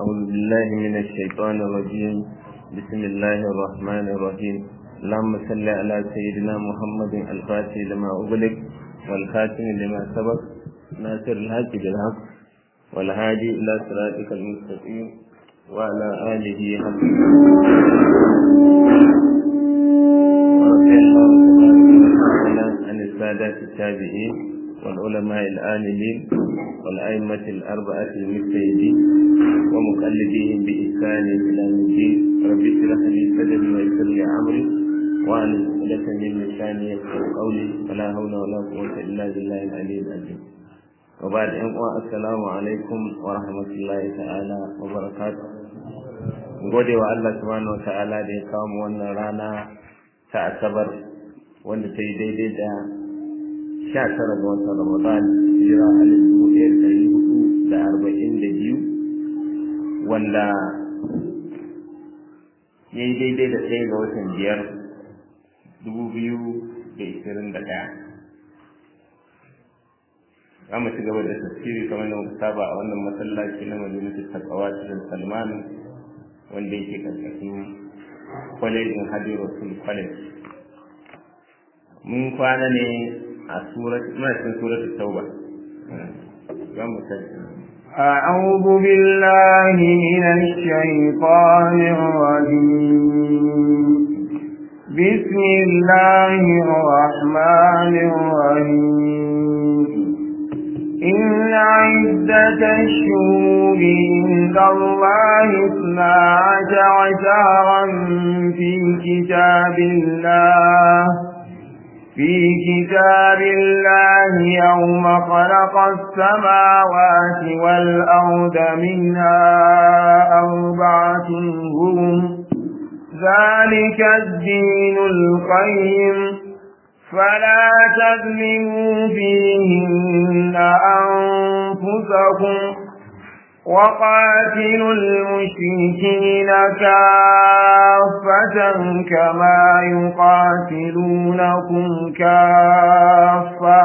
أعوذ بالله من الشيطان الرجيم بسم الله الرحمن الرحيم اللهم صل على سيدنا محمد الفاتح لما أغلق والخاتم لما سبق ناصر الحق بالحق والهادي إلى صراطك المستقيم وعلى آله حق ورضي الله تعالى عن السادات التابعين والعلماء العاملين والأئمة الأربعة المجتهدين ومقلديهم بإحسان إلى الدين رب اشرح لي صدري ويسر لي أمري وأن عقدة من لساني يفقهوا قولي ولا حول ولا قوة إلا بالله العلي العظيم وبعد أن السلام عليكم ورحمة الله تعالى وبركاته gode wa Allah subhanahu wa ta'ala da ya kawo mu wannan rana ta asabar wanda ta yi daidai da sha tara ga watan Ramadan hijira alif dubu ɗaya da ɗari hudu da arba'in da biyu wanda ya yi daidai da ɗaya ga watan biyar dubu biyu da ishirin da ɗaya za mu ci gaba da tafsiri kamar da muka saba a wannan masallaci na majalisar takawa cikin salman wanda yake karkashin kwalejin hadi rasul college mun kwana ne a surat muna cikin surat tauba za mu أعوذ بالله من الشيطان الرجيم بسم الله الرحمن الرحيم إن عدة الشهور عند الله اثنا عشر شهرا في كتاب الله في كتاب الله يوم خلق السماوات والأرض منها أربعة هم ذلك الدين القيم فلا تظلموا فيهن أنفسكم وقاتلوا المشركين كافة كما يقاتلونكم كافة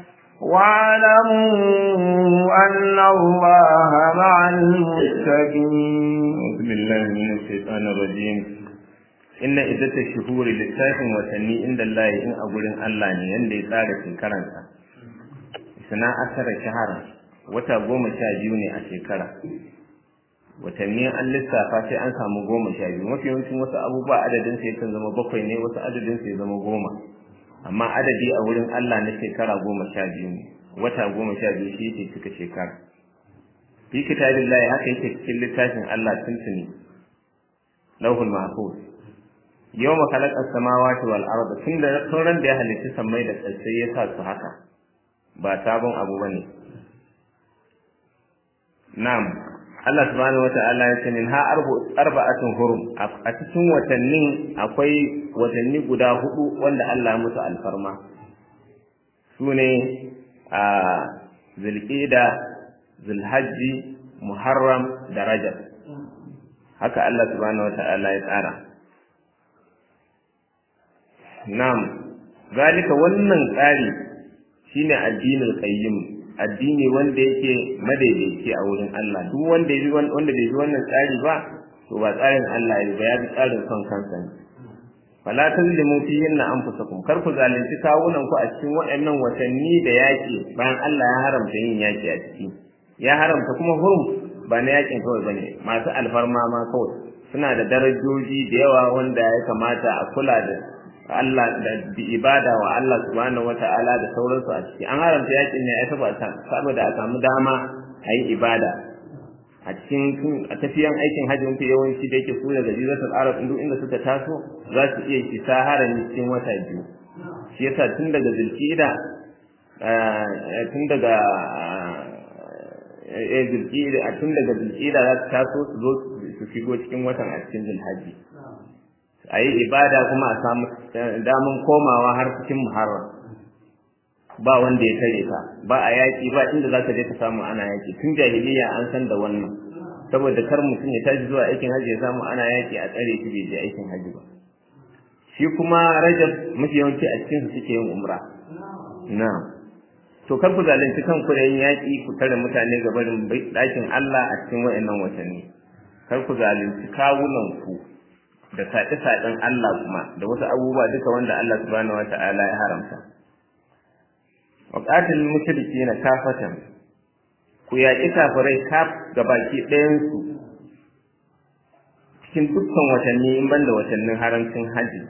واعلموا أن الله مع المتقين أعوذ بالله من الشيطان الرجيم إن إذا الشهور للساكن وتني عند الله إن أقول الله ne yanda ya tsara shekaransa sana asara shahara wata goma sha biyu ne a shekara watanni an lissafa sai an samu goma sha biyu mafi yawancin wasu abubuwa adadin sai kan zama bakwai ne wasu adadin sai zama goma amma adadi a wurin Allah na shekara goma sha biyu ne wata goma sha biyu shi yake cika shekara fi kitabillahi haka yake cikin littafin Allah tuntuni lauhul mahfuz yawma khalaqa samawati wal arda tun da sauran da ya halitta sammai da ƙasai ya sa su haka ba sabon abu bane Na'am, Allah subhanahu wata'ala ya ce min ha arba'atun hurum a cikin watannin akwai watanni guda hudu wanda Allah ya musu alfarma. Su ne a Zulqa'da, Zulhajji, Muharram da Rajab. Haka Allah subhanahu wata'ala ya tsara. Na'am, zalika wannan tsari shine addinin qayyim addini wanda yake madaidaici a wurin Allah duk wanda ya wanda bai bi wannan tsari ba to ba tsarin Allah ya ba ya bi tsarin son kansa ne fala tazlimu fihinna anfusakum kar ku zalunci kawunan ku a cikin waɗannan watanni da yaki bayan Allah ya haramta yin yaki a ciki ya haramta kuma hurum ba na yakin kawai bane masu alfarma ma kawai suna da darajoji da yawa wanda ya kamata a kula da Allah da ibada wa Allah subhanahu wata'ala da sauransu a ciki an haramta yakin ne ya taba saboda a samu dama a yi ibada a cikin a tafiyan aikin hajji mafi yawanci da yake suna da jiratul arab duk inda suka taso za su iya isa harami cikin wata biyu shi yasa tun daga zulkida tun daga eh zulkida tun daga zulkida za su taso su zo su shigo cikin watan a cikin zulhajji a yi ibada kuma a samu damun komawa har cikin muharram ba wanda ya tare ka ba a yaƙi ba inda za ka je ka samu ana yaƙi tun jahiliya an san da wannan saboda kar mutum ya tashi zuwa aikin hajji ya samu ana yaƙi a tsare shi bai je aikin hajji ba shi kuma rajab mafi yawanci a cikin su suke yin umra na to kar ku zalunci kanku da yin yaƙi ku tare mutane ga barin ɗakin Allah a cikin waɗannan watanni kar ku zalunci kawunan ku da saɗe-saɗen Allah kuma da wasu abubuwa duka wanda Allah subhanahu wata'ala ya haramta wa qatil mushrikeena kafatan ku yaƙi kafirai kaf gabaki ɗayan su cikin dukkan watanni in banda watannin haramcin haji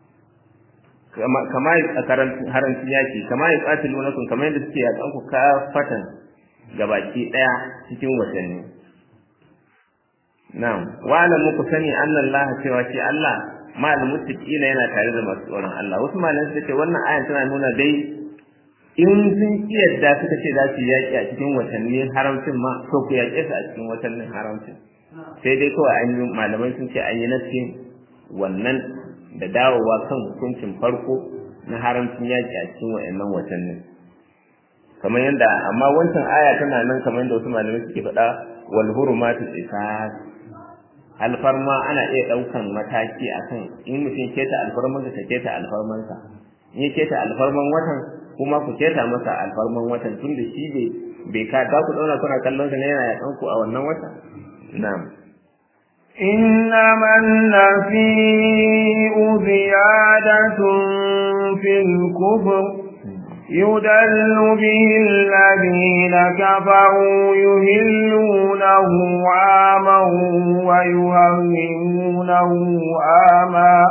kama a haramcin yaki kama ya qatil munakum kamar yadda suke yaƙan ku kafatan gabaki ɗaya cikin watanni na'am wa alamu ku sani anna Allah cewa shi Allah ma'al muttaqina yana tare da masu tsoron Allah wasu malamai suka ce wannan ayan tana nuna dai in sun kiyarda suka ce za su yaƙi a cikin watanni haramcin ma to ku yaƙe su a cikin watannin haramcin sai dai kawai an yi malamai sun ce an yi nasin wannan da dawowa kan hukuncin farko na haramcin yaƙi a cikin wa'annan watannin kamar yadda amma wancan aya tana nan kamar yadda wasu malamai suke faɗa wal hurumatu qisas alfarma ana iya ɗaukan mataki akan in mutum keta alfarman ka keta alfarmansa in ya keta alfarman watan kuma ku keta masa alfarman watan tun da shi bai bai ka za ku dauna kuna kallon sa ne yana yakan ku a wannan wata na'am إنما النسيء زيادة في الكفر يدل به الذين كفروا يهلونه عاما ويهرمونه عاما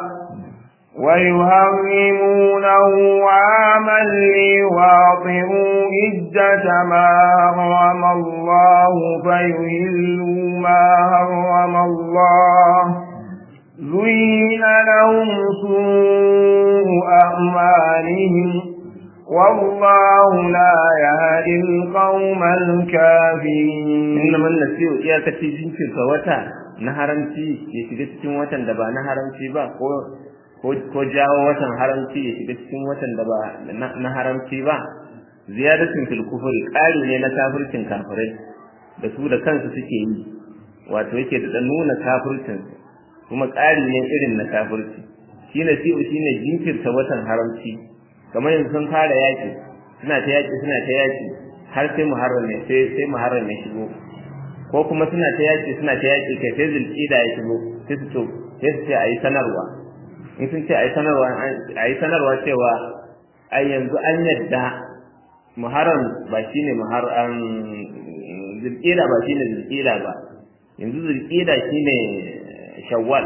ويهرمونه عاما ليواطئوا عدة ما حرم الله فيهلوا ما حرم الله زين لهم سوء أعمالهم والله لا يهدي القوم الكافرين إنما النسيء إياك تجين في فوتا نهرمتي يشغل watan da ba na haramci ba ko ko jawo watan haramci ya shiga cikin watan da ba na haramci ba ziyadatin fil kufri ƙari ne na kafircin kafirai da su da kansu suke yi wato yake da nuna kafircin kuma ƙari ne irin na kafirci shine si'u shine jinkirta watan haramci kamar yanzu sun fara yaki suna ta yaki suna ta yaki har sai muharram ne sai sai muharram ne shigo ko kuma suna ta yaki suna ta yaki kai sai zulqida ya shigo sai su to sai su ce ayi sanarwa in sun ce ayi sanarwa ayi sanarwa cewa ai yanzu an yadda muharram ba shine muharram zulqida ba shine zulqida ba yanzu zulqida shine shawwal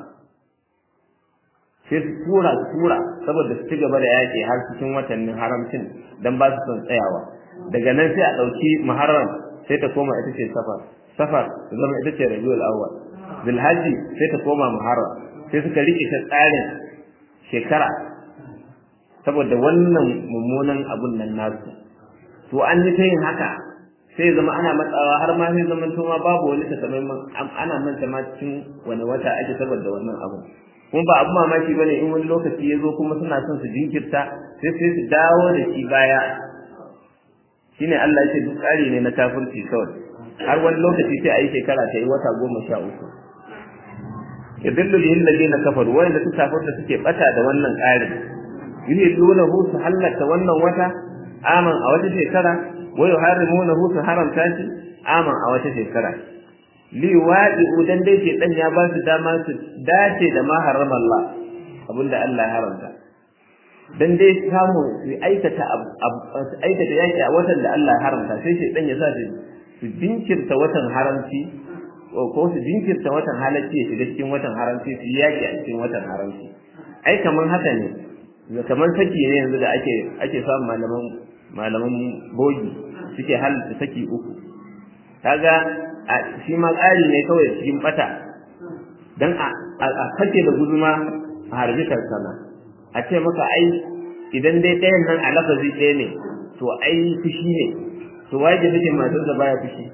sai su tura su tura saboda su ci gaba da yaƙi har cikin watannin haramcin dan ba su son tsayawa daga nan sai a ɗauki muharram sai ta koma ita ce safar safar ta zama ita ce rabiul awwal zulhajji sai ta koma muharram sai suka rike ta tsarin shekara saboda wannan mummunan abun nan nasu to an yi ta yin haka sai zama ana matsawa har ma sai zaman ma babu wani takamaiman ana manta ma cikin wani wata ake saboda wannan abu kuma ba abu mamaki bane in wani lokaci ya zo kuma suna son su jinkirta sai sai su dawo da shi baya shine Allah ya ce duk tsari ne na kafirci kawai har wani lokaci sai a yi shekara ta yi wata goma sha uku yadullu bihi alladhina kafaru wanda su kafirta suke bata da wannan tsarin yuhillunahu su hallaka wannan wata aman a wata shekara wa yuharrimunahu su haramta shi aman a wata shekara li wadi'u dan dai ke dan ya ba su dama su dace da ma harrama Allah abinda Allah ya haramta dan dai samu su aikata su aikata yaki a watan da Allah ya haramta sai shi dan ya sa su jinkirta watan haramci ko su jinkirta watan halacci ya shiga cikin watan haramci su yaki a cikin watan haramci ai kaman haka ne kamar saki ne yanzu da ake ake samun malaman malaman bogi suke halitta saki uku kaga shi ma tsari ne kawai cikin bata dan a sake da guduma a harbi karsana a ce maka ai idan dai ɗayan nan a lafazi ɗaya ne to ai fushi ne to waye da take matar da baya fushi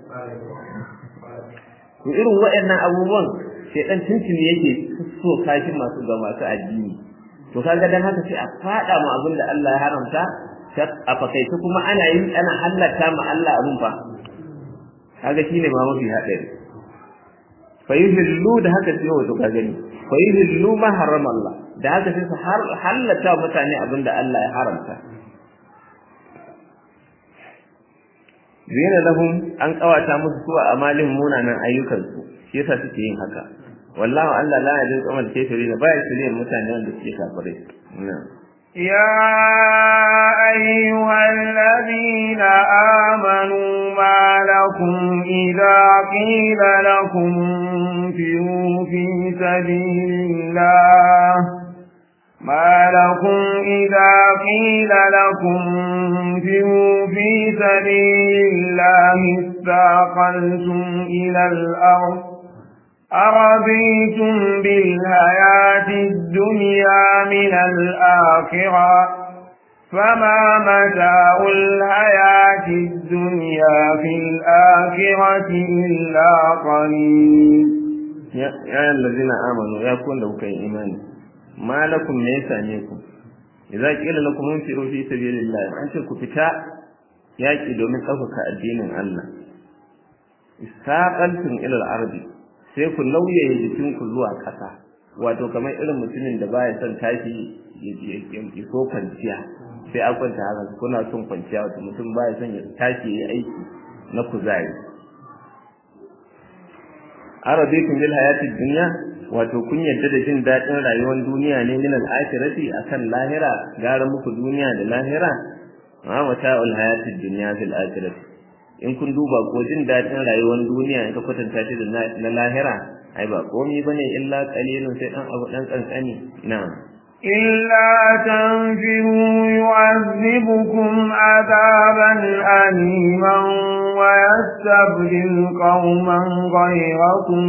to irin waɗannan abubuwan sai dan tuntuni yake so kashi masu ga masu addini to kaga dan haka sai a fada mu abin da Allah ya haramta a fakaice kuma ana yin ana halatta ma Allah abun fa kaga shine ma mafi hadari fa yuhillu da haka sai wato ka gani fa yuhillu ma harrama Allah da haka sai su halatta mutane abin da Allah ya haramta zina lahum an kawata musu su a amalin munanan ayyukansu shi yasa suke yin haka wallahu Allah la yajin qamal kafirin ba ya shirye mutane wanda suke kafirai na'am يا أيها الذين آمنوا ما لكم إذا قيل لكم انفروا في سبيل الله ما لكم إذا قيل لكم انفروا في سبيل الله استاقلتم إلى الأرض أرضيتم بالحياة الدنيا من الآخرة فما متاع الحياة الدنيا في الآخرة إلا قليل يا الذين آمنوا يا كون لو كان إيماني ما لكم ليس عليكم إذا قيل لكم انفروا في سبيل الله أنت كفتا يأتي دومين أفك الدين الله استاقلتم إلى الأرض sai ku lauyaye jikinku zuwa ƙasa wato kamar irin mutumin da baya son tashi ya so kwanciya sai a kwanta haka kuna son kwanciya wato mutum baya son ya tashi ya aiki na kuzari arabikum bil hayatid dunya wato kun yadda da jin daɗin rayuwar duniya ne min al-akhirati akan lahira gara muku duniya da lahira ma mata'ul hayatid dunya fil akhirati in kun duba ko jin daɗin rayuwar duniya in ka kwatanta shi da na lahira ai ba komai bane illa qalilun sai dan abu dan kankani na'am إلا تنفروا يعذبكم عذابا أليما ويستبدل قوما غيركم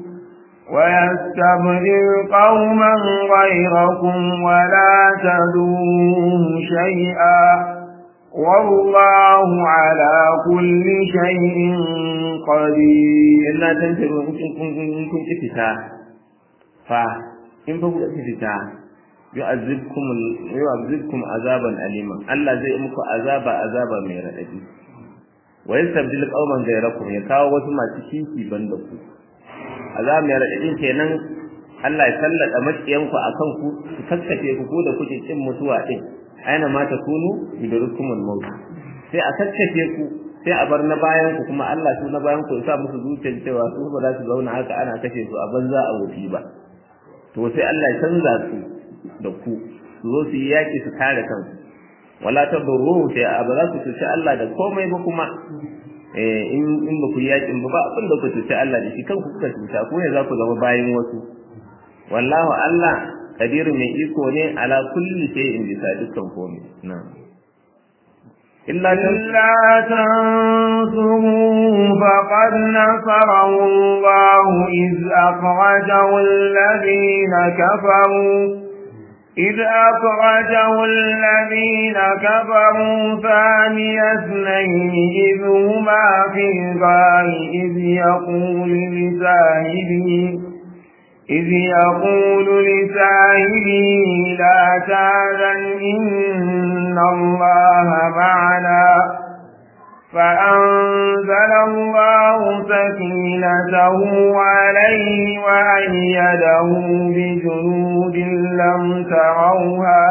ويستبدل قوما غيركم ولا تدوه شيئا والله على كل شيء قدير إلا تنفروا إن كنت فتا فا إن كنت فتا yu'azzibkum yu'azzibkum azaban alima Allah zai muku azaba azaba mai radadi wa yastabdil qauman ghayrakum ya kawo wasu masu kishi banda ku azaba mai radadin kenan Allah ya sallada makiyanku akan ku su kakkace ku ko da kuke kin mutuwa din aina ma takunu yudrukumul maut sai a kakkace ku sai a bar na bayan ku kuma Allah su na bayan ku ya sa musu zuciyar cewa su ba za su zauna haka ana kashe su a banza a wuti ba to sai Allah ya canza su da ku su zo su yi yaƙi su kare kansu wala ta buru sai a ba za ku cuci Allah da komai ba kuma in in ba ku yi yaƙin ba ba abin da ku cuci Allah da shi kanku kuka cuta ku ne za ku zama bayan wasu wallahu Allah kadiru mai iko ne ala kulli shay'in bisa dukkan komai na'am إلا تنصروا فقد نصره الله إذ أخرجه الذين كفروا إذ أخرجه الذين كفروا ثاني اثنين إذ هما في الغار إذ يقول لساهبه إذ يقول لساهبه لا تاذن إن الله معنا فأنزل الله سكينته عليه وأيده بجنود لم تروها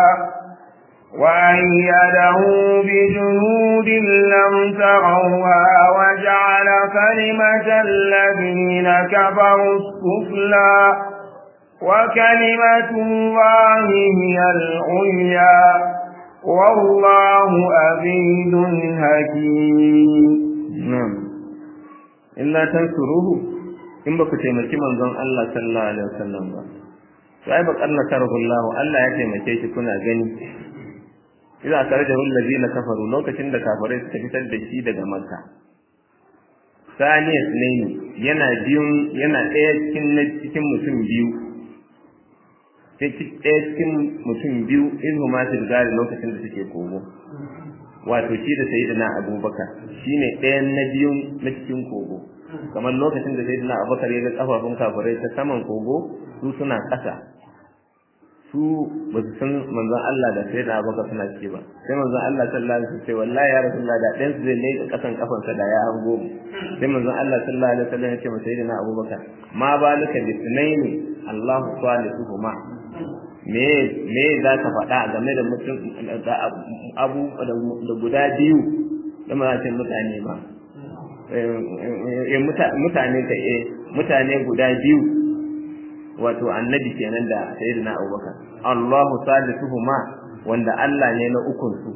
وأيده بجنود لم تروها وجعل كلمة الذين كفروا السفلى وكلمة الله هي العليا والله عزيز حكيم نعم إلا تنصروه in ba ku taimaki manzon Allah sallallahu alaihi wasallam ba sai ba karna tarahu Allah Allah ya taimake shi kuna gani idan akarjahu allazina kafaru lokacin da kafirai suka fitar da shi daga Makka saniyas ne yana biyun yana ɗaya cikin cikin mutum biyu sai ɗaya cikin mutum biyu in huma gari lokacin da suke kogo wato shi da sayyidina abubakar shine ɗayan na biyun na cikin kogo kamar lokacin da sayyidina abubakar ya ga kafafun kafirai ta saman kogo su suna ƙasa su ba su san manzon Allah da sayyidina abubakar suna ciki ba sai manzon Allah sallallahu alaihi wasallam wallahi ya rasulullah da ɗayan su zai leƙa ƙasan kafansa da ya hango sai manzon Allah sallallahu alaihi wasallam ya ce masa sayyidina abubakar ma balika bi sunaini Allahu salisuhuma me me za ka faɗa game da mutum abu da guda biyu da mutane mutane ba mutane ka eh mutane guda biyu wato annabi kenan da sayyidina abubakar Allahu salisuhuma wanda Allah ne na ukun su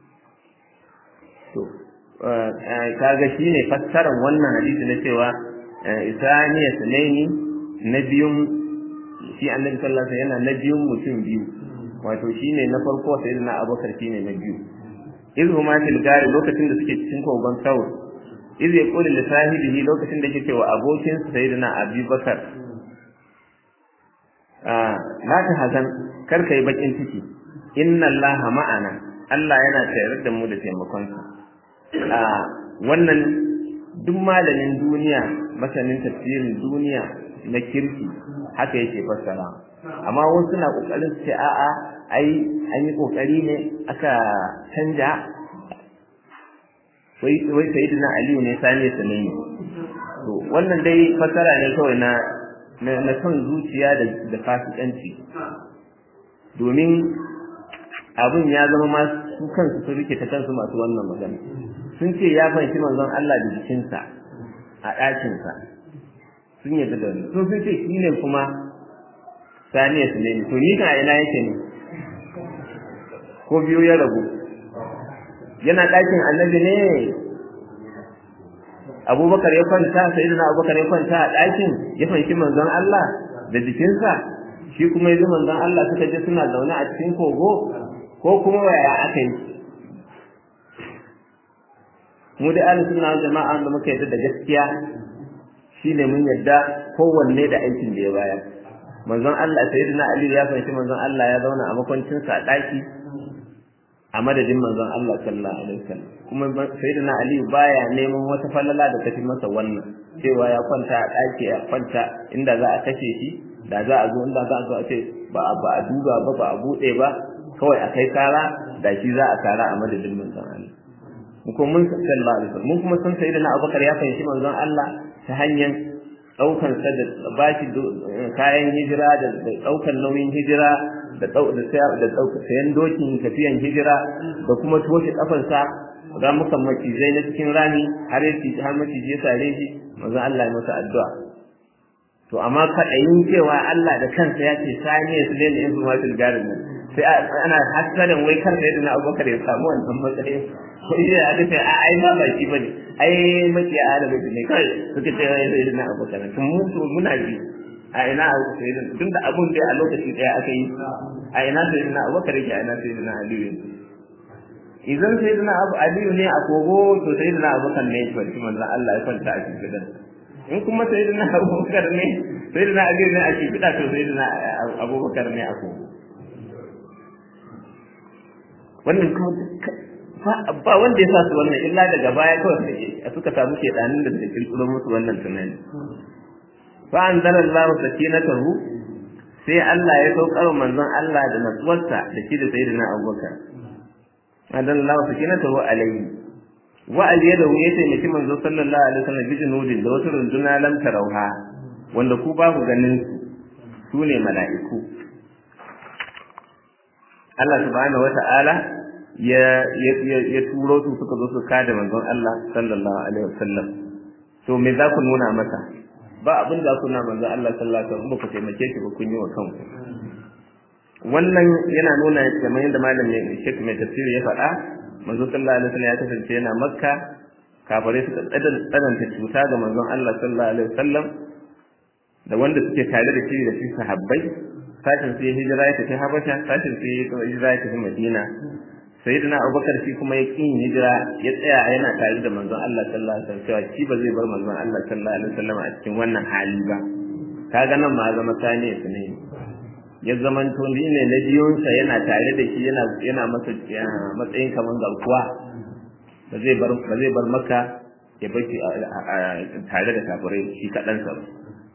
to kaga shine fassarar wannan hadisi na cewa isaniya sunaini na biyun shi annabi sallallahu alaihi wasallam yana na biyun mutum biyu wato shine na farko sayyidina abubakar shine na biyu iz huma fil gari lokacin da suke cikin kogon saur iz yaqulu li sahibihi lokacin da yake cewa abokin sa sayyidina abubakar la ta hazan kar kai bakin ciki inna allaha ma'ana Allah yana tare da mu da taimakon sa wannan duk malamin duniya masanin tafsirin duniya na kirki haka yake fassara amma wasu na kokarin su ce a'a ai an yi kokari ne aka canja wai wai sayyidina aliyu ne sani sanani to wannan dai fassara ne kawai na na son zuciya da da fasikanci domin abin ya zama ma su kansu sun rike ta kansu masu wannan magana sun ce ya fanshi manzon Allah da jikinsa a ɗakinsa sun yadda da wani sun sun ce shi ne kuma saniya su ne to ni kan ina yake ne ko biyu ya rabu yana ɗakin annabi ne abubakar ya kwanta sai da abubakar ya kwanta a ɗakin ya fanshi manzon Allah da jikinsa shi kuma yanzu manzon Allah suka je suna zaune a cikin kogo ko kuma yaya aka yi mu da ahlus sunna jama'a da muka yadda da gaskiya shine mun yadda kowanne da aikin da ya bayar manzon Allah sayyidina Ali ya fahimci manzon Allah ya zauna a makwancin sa a daki a madadin manzon Allah sallallahu alaihi wasallam kuma sayyidina Ali baya neman wata falala da tafi masa wannan cewa ya kwanta a daki ya kwanta inda za a kashe shi da za a zo inda za a zo a ce ba ba a duba ba ba a bude ba kawai a kai kara da shi za a kara a madadin manzon Allah mun kuma mun sallallahu alaihi wasallam mun kuma san sayyidina Abubakar ya fahimci manzon Allah ta hanyar daukan sa da bashi kayan hijira da daukan nauyin hijira da da da daukan sayan dokin tafiyan hijira da kuma toshe kafansa ga muka macizai na cikin rami har ya ci har maciji ya sare shi manzon Allah ya masa addu'a to amma kaɗayin cewa Allah da kansa ya ce sani ya sule ne in su masu garin nan sai ana hasarin wai kan sai na abubakar ya samu wannan matsayin ko iya aka ce a ai ba baki bane ai maki a da ne kai suka ce wai sai na abubakar tun mu to muna ji a ina abu sai da tun da abun da a lokaci daya aka yi a ina sai na abubakar yake a ina sai na aliyu idan sai na abu aliyu ne a kogo to sai na abubakar ne ya kwanci manzon Allah ya kwanta a cikin gidan in kuma sai na abubakar ne sai na aliyu ne a cikin to sai na abubakar ne a kogo wannan kuma ba wanda ya sa su wannan illa daga baya kawai suka samu shedanin da suka kirkiro musu wannan tunani fa anzalallahu sakinatahu sai Allah ya saukar manzon Allah da natsuwarsa da shi da sayyidina Abubakar anzalallahu sakinatahu alayhi wa alyadahu ya taimaki manzo sallallahu alaihi wasallam bi junudin da wasu runduna lam tarauha wanda ku ba ku ganin su ne mala'iku Allah subhanahu wata'ala ya ya turo su suka zo su kada manzon Allah sallallahu alaihi wasallam to me za ku nuna masa ba abin da ku nuna manzon Allah sallallahu alaihi wasallam ba ku taimake shi ba kun yi wa kanku wannan yana nuna kamar yadda malamin Sheikh mai tafsiri ya faɗa manzon sallallahu alaihi wasallam ya kasance yana Makka kafare suka tsananta cuta ga manzon Allah sallallahu alaihi wasallam da wanda suke tare da shi da shi sahabbai sashin sai hijira ya tafi Habasha sashin sai hijira ya tafi Madina sayyidina abubakar shi kuma ya ƙin hijira ya tsaya yana tare da manzon Allah sallallahu alaihi wasallam cewa shi ba zai bar manzon Allah sallallahu alaihi wasallam a cikin wannan hali ba kaga nan ma zama saniya su ne ya zaman to ni ne na biyunsa yana tare da shi yana yana masa matsayin kaman garkuwa ba zai bar ba zai bar maka ya bar tare da kafirai shi kaɗansa ba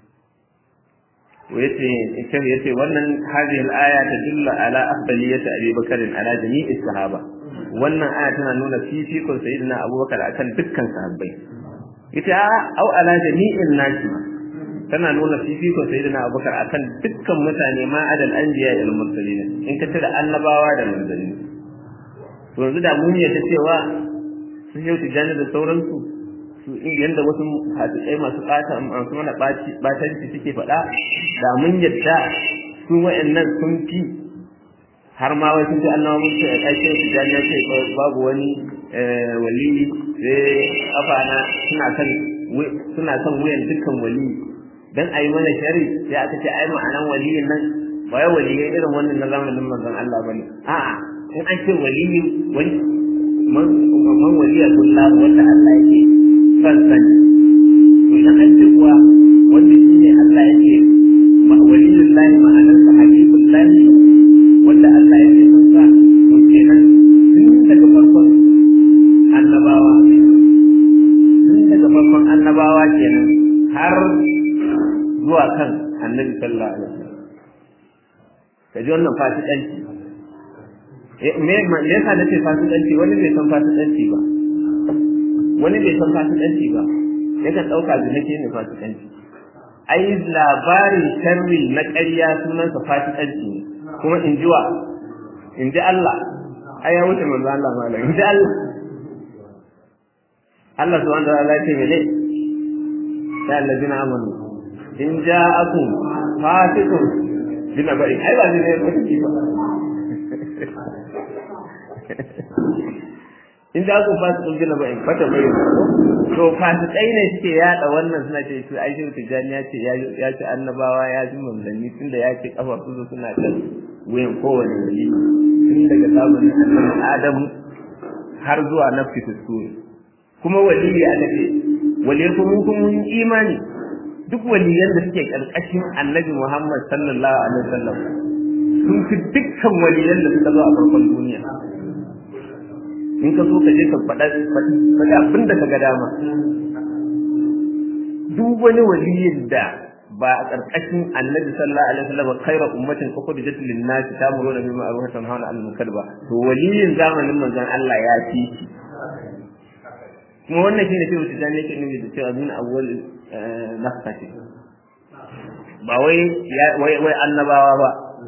yace ita yace wannan hadhihi al-aya tadullu ala afdaliyati Abi Bakr ala jami'i sahaba wannan aya tana nuna fifikon sayyidina Abu Bakar akan dukkan sahabbai ita au ala jami'in nasi tana nuna fifikon sayyidina Abu Bakar akan dukkan mutane ma adal anbiya wal mursalin in ka tira annabawa da manzanni to yanzu da mun yadda cewa sun yau tijani da sauransu yanda wasu hadisai masu ɓata masu mana ɓatanci suke faɗa da mun yadda su wa'annan sun fi har ma wai sun ce Allah mun ce a ƙarshe su da ya ce babu wani wali sai kafana suna kan suna kan wuyan dukkan wali dan ayi mana shari sai aka ce ai ma'anan waliyin nan ba wai waliyai irin wannan na zamanin manzon Allah bane a'a in an ce waliyi wani man man waliyatullah wanda Allah yake son sani to idan an ce kuwa wanda shi ne Allah yake waliyullahi ma'anarsa habibullahi wanda Allah yake son sa to kenan tun daga farkon annabawa tun daga farkon annabawa kenan har zuwa kan annabi sallallahu alaihi wasallam kaji wannan fasikanci me me yasa nace fasikanci wani bai san fasikanci ba wani bai san fasikanci ba yakan dauka da nake ne fasikanci ai labarin sharri na ƙarya sunansa fasikanci ne kuma in ji wa in ji Allah ai ya wuce manzo Allah malam in ji Allah Allah subhanahu wa ta'ala ya ce mene ya allazina amanu in ja'akum fasiqun bina bari ai ba ne ba ki ba in ja'akum fasiqun bina bari fata bai to fasikai ne suke yada wannan suna ce su ai shi tijani ya ce ya ce annabawa ya ji manzanni tunda ya ce kafa su suna kan wuyan kowane wali tun daga zamanin annabi Adamu har zuwa nafsi tusuri kuma waliyi aka ce waliyi kuma kun mun imani duk waliyan da suke karkashin annabi Muhammad sallallahu alaihi wasallam sun fi dukkan waliyan da suka zo a farkon duniya in ka so ka je ka faɗa faɗa abin da ka ga dama duk wani waliyin da ba a ƙarƙashin annabi sallallahu alaihi wasallam khairu ummatin ukhrijat lin-nas ta'muruna bil ma'ruf wa tanhauna 'anil munkar ba to waliyin zamanin manzon Allah ya fi shi kuma wannan shine sai wuce dan yake nufi da cewa min awwal nafsati ba wai wai wai annabawa ba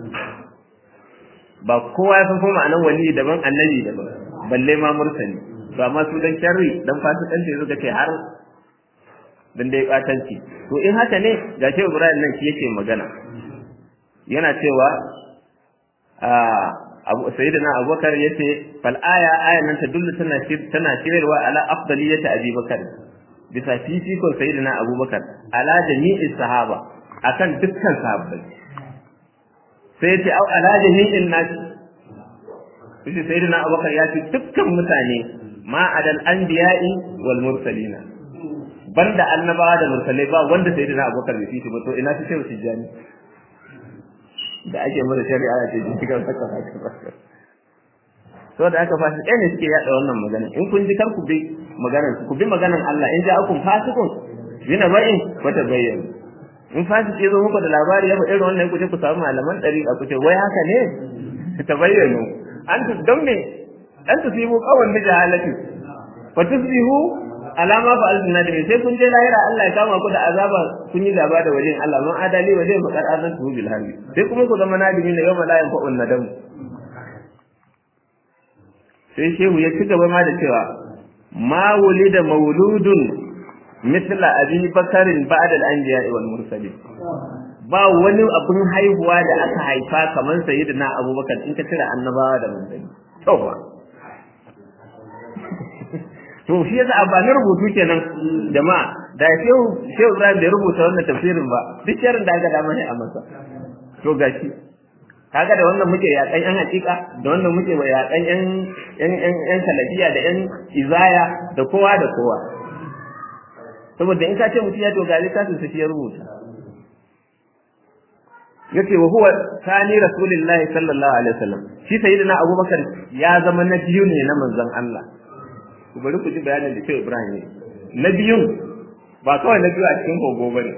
ba kowa ya san kuma ma'anan wali daban annabi daban balle ma mursali to amma su dan sharri dan fasikanci suka ce har dan dai batanci to in haka ne ga shi Ibrahim nan shi yake magana yana cewa a Abu Sayyidina Abubakar yace fal aya aya nan ta dullu tana tana shirarwa ala afdaliyati Abi Bakar bisa fifikon Sayyidina Abubakar ala jami'is sahaba akan dukkan sahabbai sai yace au ala jami'in nas shi Sayyidina Abubakar ya ce dukkan mutane ma adal anbiya'i wal mursalina banda annabawa da mursalai ba wanda sai dina abubakar bai fishi ba to ina fi shehu tijjani da ake masa shari'a da ce cikin saka haka ba so da aka fashi ɗaya ne suke yaɗa wannan magana in kun ji kar ku bi maganar ku bi maganar Allah in ja akun fasikun yana ba'in wata bayyana in fasik ya zo muku da labari ya faɗi irin wannan ku je ku samu malaman ɗari a kuce wai haka ne ta bayyano an tu don me an tu simu kawan da jahalati fa tusbihu alama fa alfina da sai kun je lahira Allah ya kama ku da azaba kun yi gaba da wajen Allah man adali waje fa qad azantu bil harbi sai kuma ku zama nadimi na yawma la yanfa'un nadam sai shehu ya ci gaba ma da cewa ma wulida mauludun mithla abi bakarin ba'da al-anbiya wal mursalin ba wani abin haihuwa da aka haifa kamar sayyidina abubakar in ka cire annabawa da manzanni to ba to shi yasa amfanin rubutu kenan jama'a da shehu shehu Ibrahim bai rubuta wannan tafsirin ba duk sharin da aka dama ne a masa to gashi kaga da wannan muke yakan yan hakika da wannan muke yakan yan yan yan yan salafiya da yan izaya da kowa da kowa saboda in ka ce mutum ya to ga littafin sa shi ya rubuta yace wa huwa tani rasulillahi sallallahu alaihi wasallam shi sayyidina abubakar ya zama na biyu ne na manzon Allah ku bari ku ji bayanin da Shehu Ibrahim ne na biyun ba kawai na biyu a cikin kogo bane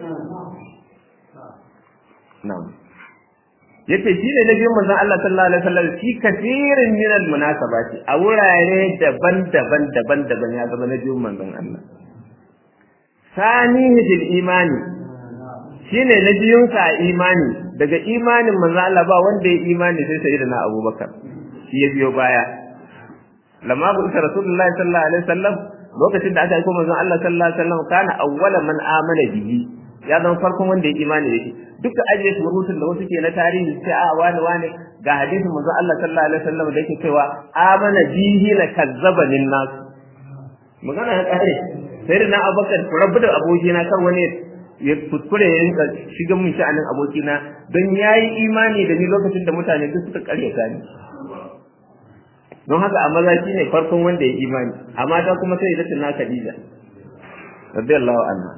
na'am yace shi ne na biyun manzon Allah sallallahu alaihi wasallam shi kafirin min al munasabati a wurare daban-daban daban-daban ya zama na biyun manzon Allah sanihi bil imani shine na biyun sa imani daga imanin manzon Allah ba wanda ya imani sai sayyidina Abubakar shi ya biyo baya lamma ku isa rasulullahi sallallahu alaihi wasallam lokacin da aka aiko manzon Allah sallallahu alaihi wasallam kana awwala man amana bihi ya zama farkon wanda ya imani da shi duka ajiye su rubutun da wasu ke na tarihi sai a wani wani ga hadisin manzon Allah sallallahu alaihi wasallam da yake cewa amana bihi la kazzaba lin nas magana ya kare sai da na abakar rabu da abokina kar wani ya kuskure ya rinka shiga mun sha'anin abokina don yayi imani da ni lokacin da mutane duk suka karyata ni don haka a maza shi ne farkon wanda ya imani a mata kuma sai da na Khadija radiyallahu anha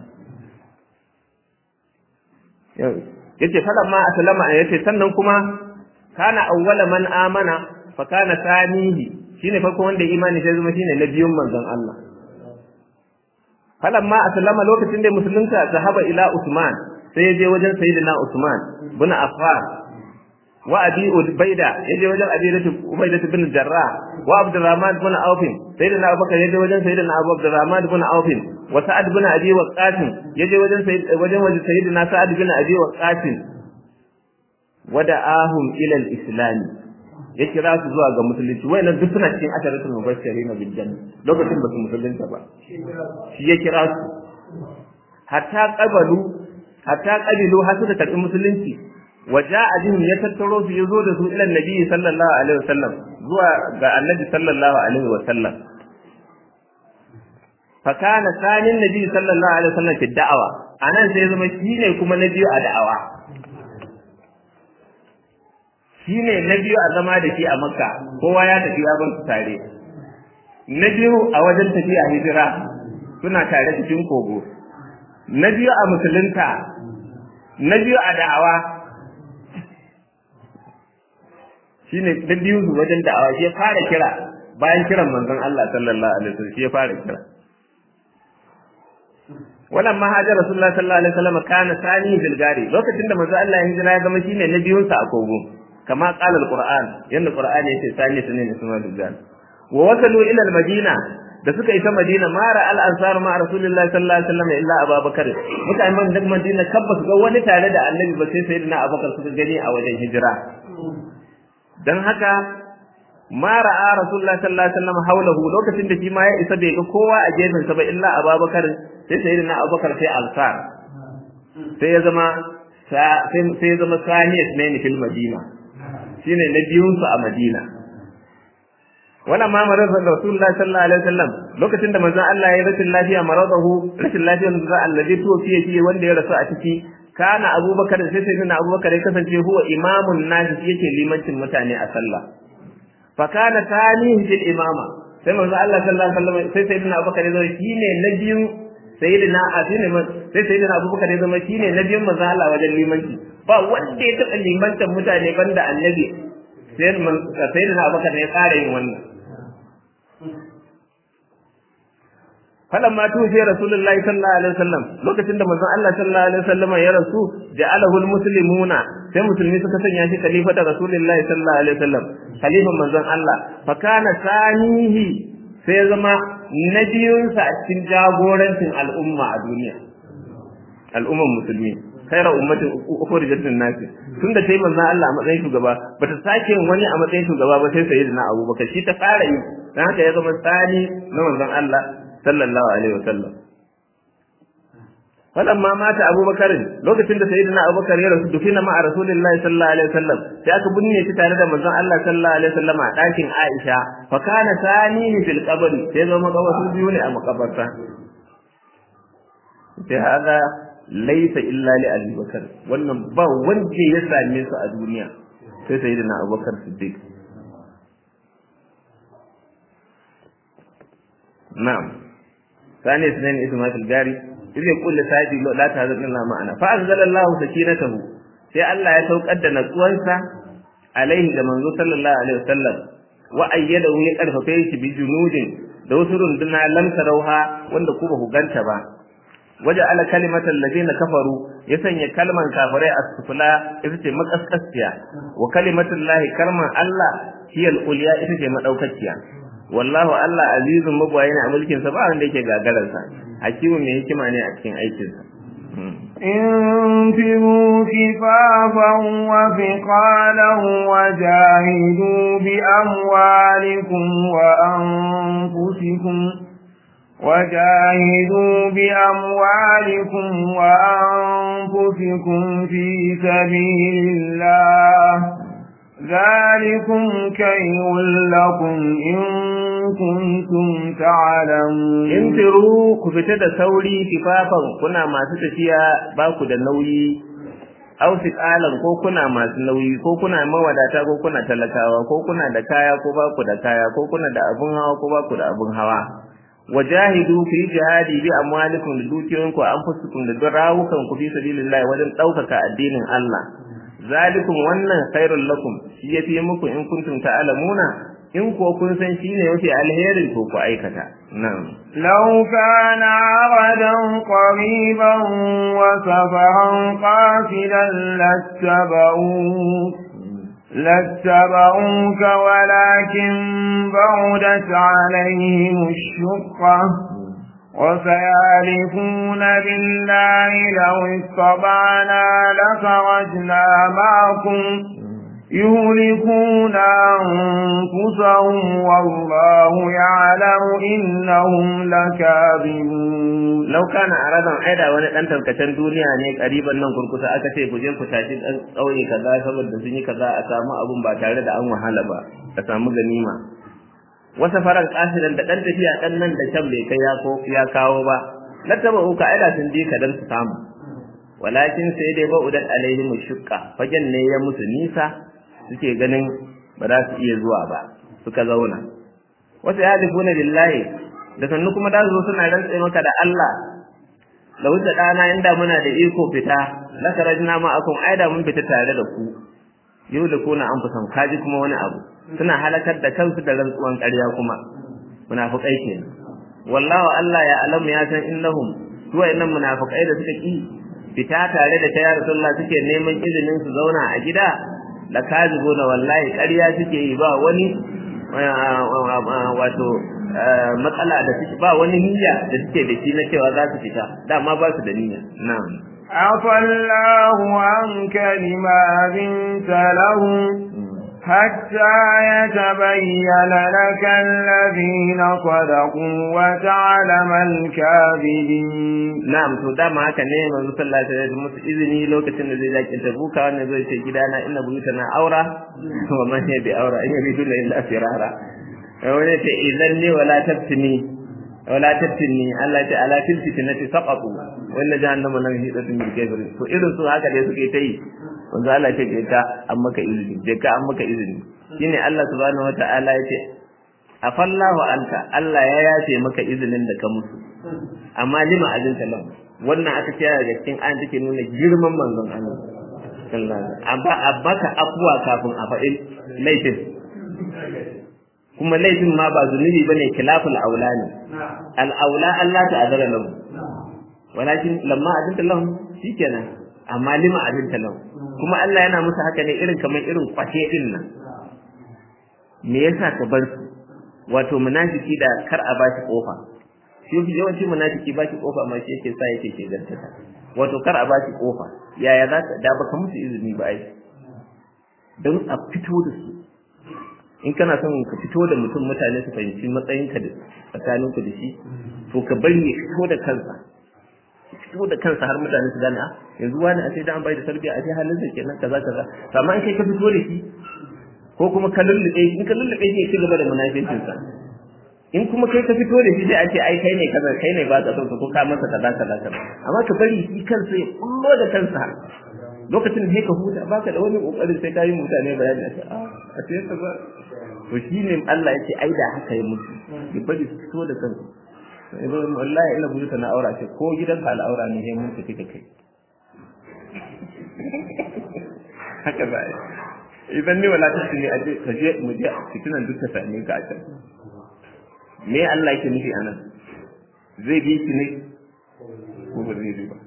yace falan ma aslama yace sannan kuma kana awwala man amana fa kana sanihi shine farkon wanda ya imani sai zama shine na biyun manzon Allah falan ma aslama lokacin da musulunta zahaba ila Usman sai ya je wajen sayyidina Usman bin Affan wa abi ubayda yaje wajen abi ubayda bin jarrah wa abdurrahman bin auf sayyidina abubakar yaje wajen sayyidina abu abdurrahman bin auf wa sa'ad bin abi waqas yaje wajen wajen wajen sayyidina sa'ad bin abi waqas wada'ahum ila al-islam ya kira su zuwa ga musulunci wayannan duk suna cikin asharatul mubashirin bil janna lokacin ba su musulunta ba shi ya kira su hatta qabalu hatta qabilu har suka karbi musulunci waja'a bihim ya tattaro su yazo da su ila annabi sallallahu alaihi wasallam zuwa ga annabi sallallahu alaihi wasallam fa kana sanin nabi sallallahu alaihi wasallam fi da'awa anan sai zama shine kuma na biyu a da'awa shine na biyu a zama da shi a makka kowa ya tafi ya bar su tare na biyu a wajen tafiya hijira suna tare cikin kogo na biyu a musulunta na biyu a da'awa shine da biyu su wajen da'awa shi ya fara kira bayan kiran manzon Allah sallallahu alaihi wasallam shi ya fara kira wannan ma hajar rasulullah sallallahu alaihi wasallam kana sani bil gari lokacin da manzon Allah ya hijira ya zama shine na biyun sa a kogo kama qala alquran yanda qur'ani yace sani sunan ismail bil gari wa wasalu ila al madina da suka isa madina mara al ansar ma rasulullah sallallahu alaihi wasallam illa abubakar mutanen da madina kabba su ga wani tare da annabi ba sai sayyidina abubakar suka gani a wajen hijira dan haka ma ra'a rasulullah sallallahu alaihi wasallam haulahu lokacin da shi ma ya isa bai ga kowa a gefen sa ba illa abubakar sai sayyidina abubakar sai ansar sai ya zama sai ya zama saniyat ne fil madina shine na biyun su a madina wala ma marar rasulullah sallallahu alaihi wasallam lokacin da manzon Allah ya rashin lafiya maradahu rashin lafiyar da allazi tuwafiya shi wanda ya rasu a ciki kana abubakar sai sai na abubakar ya kasance huwa imamun nasi yake limancin mutane a sallah fa kana tanihi fil imama sai manzo Allah sallallahu alaihi wasallam sai sayyidina abubakar ya zama shine na biyun sayyidina asine sai sayyidina abubakar ya zama shine na biyun manzo Allah wajen limanci ba wanda ya taɓa limantar mutane banda annabi sai sayyidina abubakar ne ya fara yin wannan falan ma tufi rasulullahi sallallahu alaihi wasallam lokacin da manzon Allah sallallahu alaihi wasallam ya rasu ja'alahu almuslimuna sai musulmi suka sanya shi khalifa da rasulullahi sallallahu alaihi wasallam khalifan manzon Allah fa kana sanihi sai ya zama nabiyunsa a cikin jagorancin al'umma a duniya al'umman musulmi khairu ummatin ukhrijat lin-nas tunda sai manzon Allah a matsayin shugaba bata sake wani a matsayin shugaba ba sai sayyidina Abubakar shi ta fara yi dan haka ya zama sani na manzon Allah sallallahu alaihi wasallam falamma mata abubakar lokacin da sayyidina abubakar ya rasu dufina ma'a rasulillahi sallallahu alaihi wasallam sai aka binne shi tare da manzon Allah sallallahu alaihi wasallam a ɗakin Aisha fa kana sanihi fil qabr sai zama kawasu biyu ne a makabarta sai hada laysa illa li abi bakar wannan ba wanda ya same su a duniya sai sayyidina abubakar siddiq na'am ثاني اثنين اسمه الجاري إذ يقول لسعيد لا تهزن الله معنا فأنزل الله سكينته sai Allah ya saukar da natsuwansa alaihi da manzo sallallahu alaihi wasallam wa ayyadahu ya karfafe shi bi junudin da wasu runduna lam tarauha wanda ku ba ku ganta ba waje ala kalimatal ladina kafaru ya sanya kalman kafirai a sufula ita ce makaskasiya wa kalimatul lahi kalman Allah hiyal ulya ita ce madaukakiya wallahu Allah azizun mabwayi ne a mulkin sa ba wanda yake gagarar sa hakimu mai hikima ne a cikin aikin sa انفروا خفافا وثقالا وجاهدوا بأموالكم وأنفسكم وجاهدوا بأموالكم وأنفسكم في سبيل الله ذلكم كير لكم إن كنتم تعلمون intiru ku fita da sauri kifafan kuna masu tafiya ba ku da nauyi aw fiqalan ko kuna masu nauyi ko kuna mawadata ko kuna talakawa ko kuna da kaya ko ba ku da kaya ko kuna da abun hawa ko ba ku da abun hawa wajahidu fi jihadi bi amwalikum da dukiyoyinku anfusukum da rawukan ku fi sabilillah wajen daukaka addinin Allah zalikum wannan khairul lakum shi yafi muku in kuntum ta'lamuna in ko kun san shine yafi alherin ko ku aikata na'am لو كان عرضا قريبا وسفرا قافلا لاتبعوك لاتبعوك ولكن بعدت عليهم الشقة وسيعرفون بالله لو استطعنا لخرجنا معكم يهلكون أنفسهم والله يعلم إنهم لكاذبون law kana aradan aida wani dan tarkacen duniya ne kariban nan kurkusa aka ce ku je ku tashi dan kauye kaza saboda sun yi kaza a samu abun ba tare da an wahala ba a samu ganima wasa faran kasidan da dan tafiya dan nan da can bai kai ya ko ya kawo ba lataba uka aida sun je ka dan su samu walakin sai dai ba'udat alaihim shukka fagen ne ya musu nisa suke ganin ba za su iya zuwa ba suka zauna wasu ya difuna billahi da sannu kuma da zo suna rantse maka da Allah da wuce dana inda muna da iko fita la karajna ma akum aida mun fita tare da ku yau da kuna an fusan kaji kuma wani abu suna halakar da kansu da rantsuwan ƙarya kuma munafikai kenan wallahu Allah ya alamu ya san innahum su wayannan munafikai da suka ki fita tare da ta ya rasulullah suke neman izinin su zauna a gida la kazibuna wallahi ƙarya suke yi ba wani wato matsala da suke ba wani niyya da suke da shi na cewa za su fita dama ba su da niyya na'am عفى الله عنك لما بنت لهم حتى يتبين لك الذين صدقوا وتعلم الكاذبين na'am to dama haka ne manzo sallallahu alaihi wasallam musu izini lokacin da zai zaki tabuka wannan zai ce gidana inna buyutana aura wa man ya bi aura in yabidu illa firara wani ce idan ne wala taftini wala taftini Allah ta ala fil fitnati saqatu wannan jahannama nan hidatun bil kafir to irin su haka dai suke ta yi wanzu Allah ce je ka an maka izini je ka an maka izini shine Allah subhanahu wataala ya ce afallahu anta Allah ya yafe maka izinin da ka musu amma lima azinta lahu wannan aka ce daga cikin ayan take nuna girman manzon Allah sallallahu alaihi wasallam amma abbaka afwa kafin a faɗi laifin kuma laifin ma ba zunubi bane khilaful aula ne al aula Allah ta azara lahu walakin lamma azinta lahu shikenan amma lima azinta lahu kuma Allah yana musu haka ne irin kamar irin kwashe din nan me yasa ka bar su wato munafiki da kar a bashi kofa shi yawanci munafiki bashi kofa ma shi yake sa yake ke gantata wato kar a bashi kofa yaya za ka da baka musu izini ba ai don a fito da su in kana son ka fito da mutum mutane su fahimci matsayinka da tsakaninku da shi to ka bari ya fito da kansa fito da kansa har mutane su gane ah yanzu wani a sai da an bai da tarbiyya a sai halin sa kenan kaza kaza amma in kai ka fito da shi ko kuma ka lullube in ka lullube shi ci gaba da munaficinsa in kuma kai ka fito da shi sai a ce ai kai ne kaza kai ne ba ka son ko ka masa kaza kaza kaza amma ka bari shi kansa ya kullo da kansa lokacin da ka huta baka da wani kokarin sai ka yi mutane bayani a ce a a ce ka ba to shine Allah ya ce ai da haka ya mutu ya bari su fito da kansu wallahi ina buyuta na aura ce ko gidan ka al'aura ne sai mun tafi da kai haka ba idan ne wala ta ne aje ka je mu je fitinan duk ta same ka a can me Allah yake nufi anan zai bi ki ne ko ba zai bi ba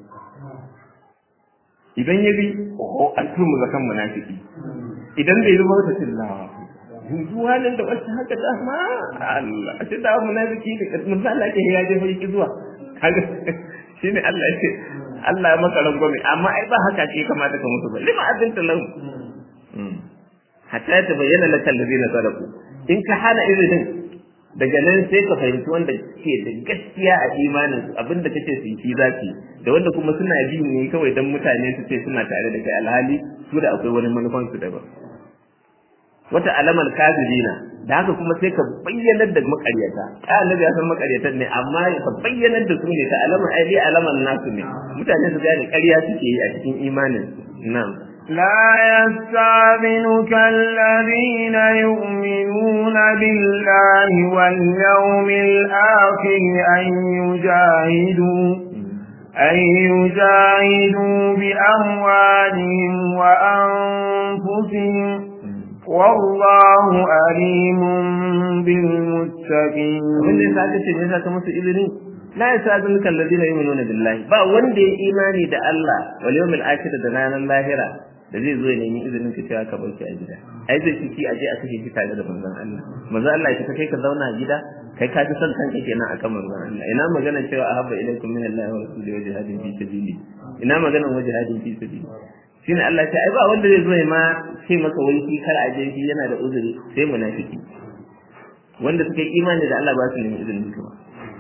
idan ya bi ko an tumu zakan munafiki idan bai zuba ta tillawa yanzu halin da wasu haka da ma Allah a ce da munafiki da mun Allah ke ya je fa zuwa kaga shine Allah yake Allah ya maka rangwame amma ai ba haka ce kamata ka mutu ba lima azinta lahu hatta ta bayyana laka allazina sadaku in ka hana izinin daga nan sai ka fahimci wanda ke da gaskiya a imanin su abinda kace su yi zaki da wanda kuma suna bi ne kawai dan mutane su ce suna tare da kai alhali su da akwai wani manufan su daban wata alamar kafirina da haka kuma sai ka bayyanar da makaryata ta annabi ya san makaryatan ne amma ka bayyanar da su ne ta alamar ai dai alamar nasu ne mutane su gane ƙarya suke yi a cikin imanin na'am لا يستعذنك الذين يؤمنون بالله واليوم الآخر أن يجاهدوا أن يجاهدوا بأموالهم وأنفسهم والله أليم بالمتقين abin da yasa kace me yasa ka musu izini la yasadunuka alladhina yu'minuna billahi ba wanda ya imani da Allah wal yawmil akhir da ranar lahira da zai zo ya nemi izinin ka cewa ka bauki a gida ai zai ci a je a kashe ki tare da manzon Allah manzon Allah ya kai ka zauna a gida kai ka ji son kanka kenan akan manzon Allah ina magana cewa ahabba ilaikum min Allah wa rasulihi wa jihadin fi sabili ina magana wa jihadin fi sabili shine Allah ce ai ba wanda zai zo ya ma ce maka wai shi kar a je shi yana da uzuri sai munafiki wanda suka yi imani da Allah ba su nemi izinin ka ba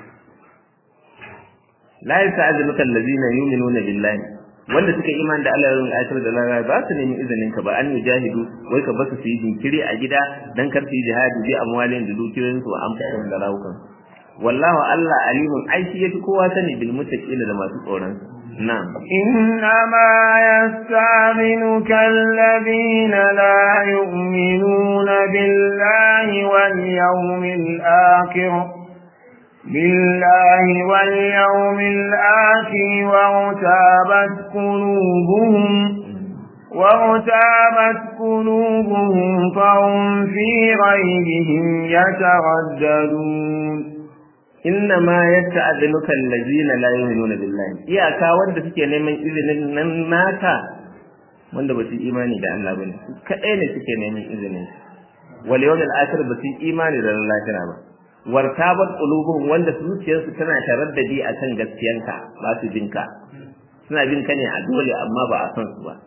la yasta'zinuka allazina yu'minuna billahi wanda suka yi imani da Allah ya rubuta ayatul da lara ba su nemi izinin ka ba an yujahidu wai ka basu su yi jinkiri a gida dan kar su yi jihadi bi amwalin da dukiyoyin su an fara da rawukan wallahu Allah alimun ai shi yafi kowa sani bil muttaqin da masu tsoron na'am إنما يستعذنك الذين لا يؤمنون بالله واليوم الآخر بالله واليوم الآخر وارتابت قلوبهم وارتابت قلوبهم فهم في غيرهم يترددون inna ma yasta'dhinuka allazina la yu'minuna billahi iyaka wanda suke neman izinin nan naka wanda ba su imani da Allah bane kadai ne suke neman izinin wal yawmil akhir ba su imani da Allah lahira ba wartabat qulubuhum wanda zuciyarsu tana taraddadi akan gaskiyanka ba su binka suna bin ka ne a dole amma ba a san su ba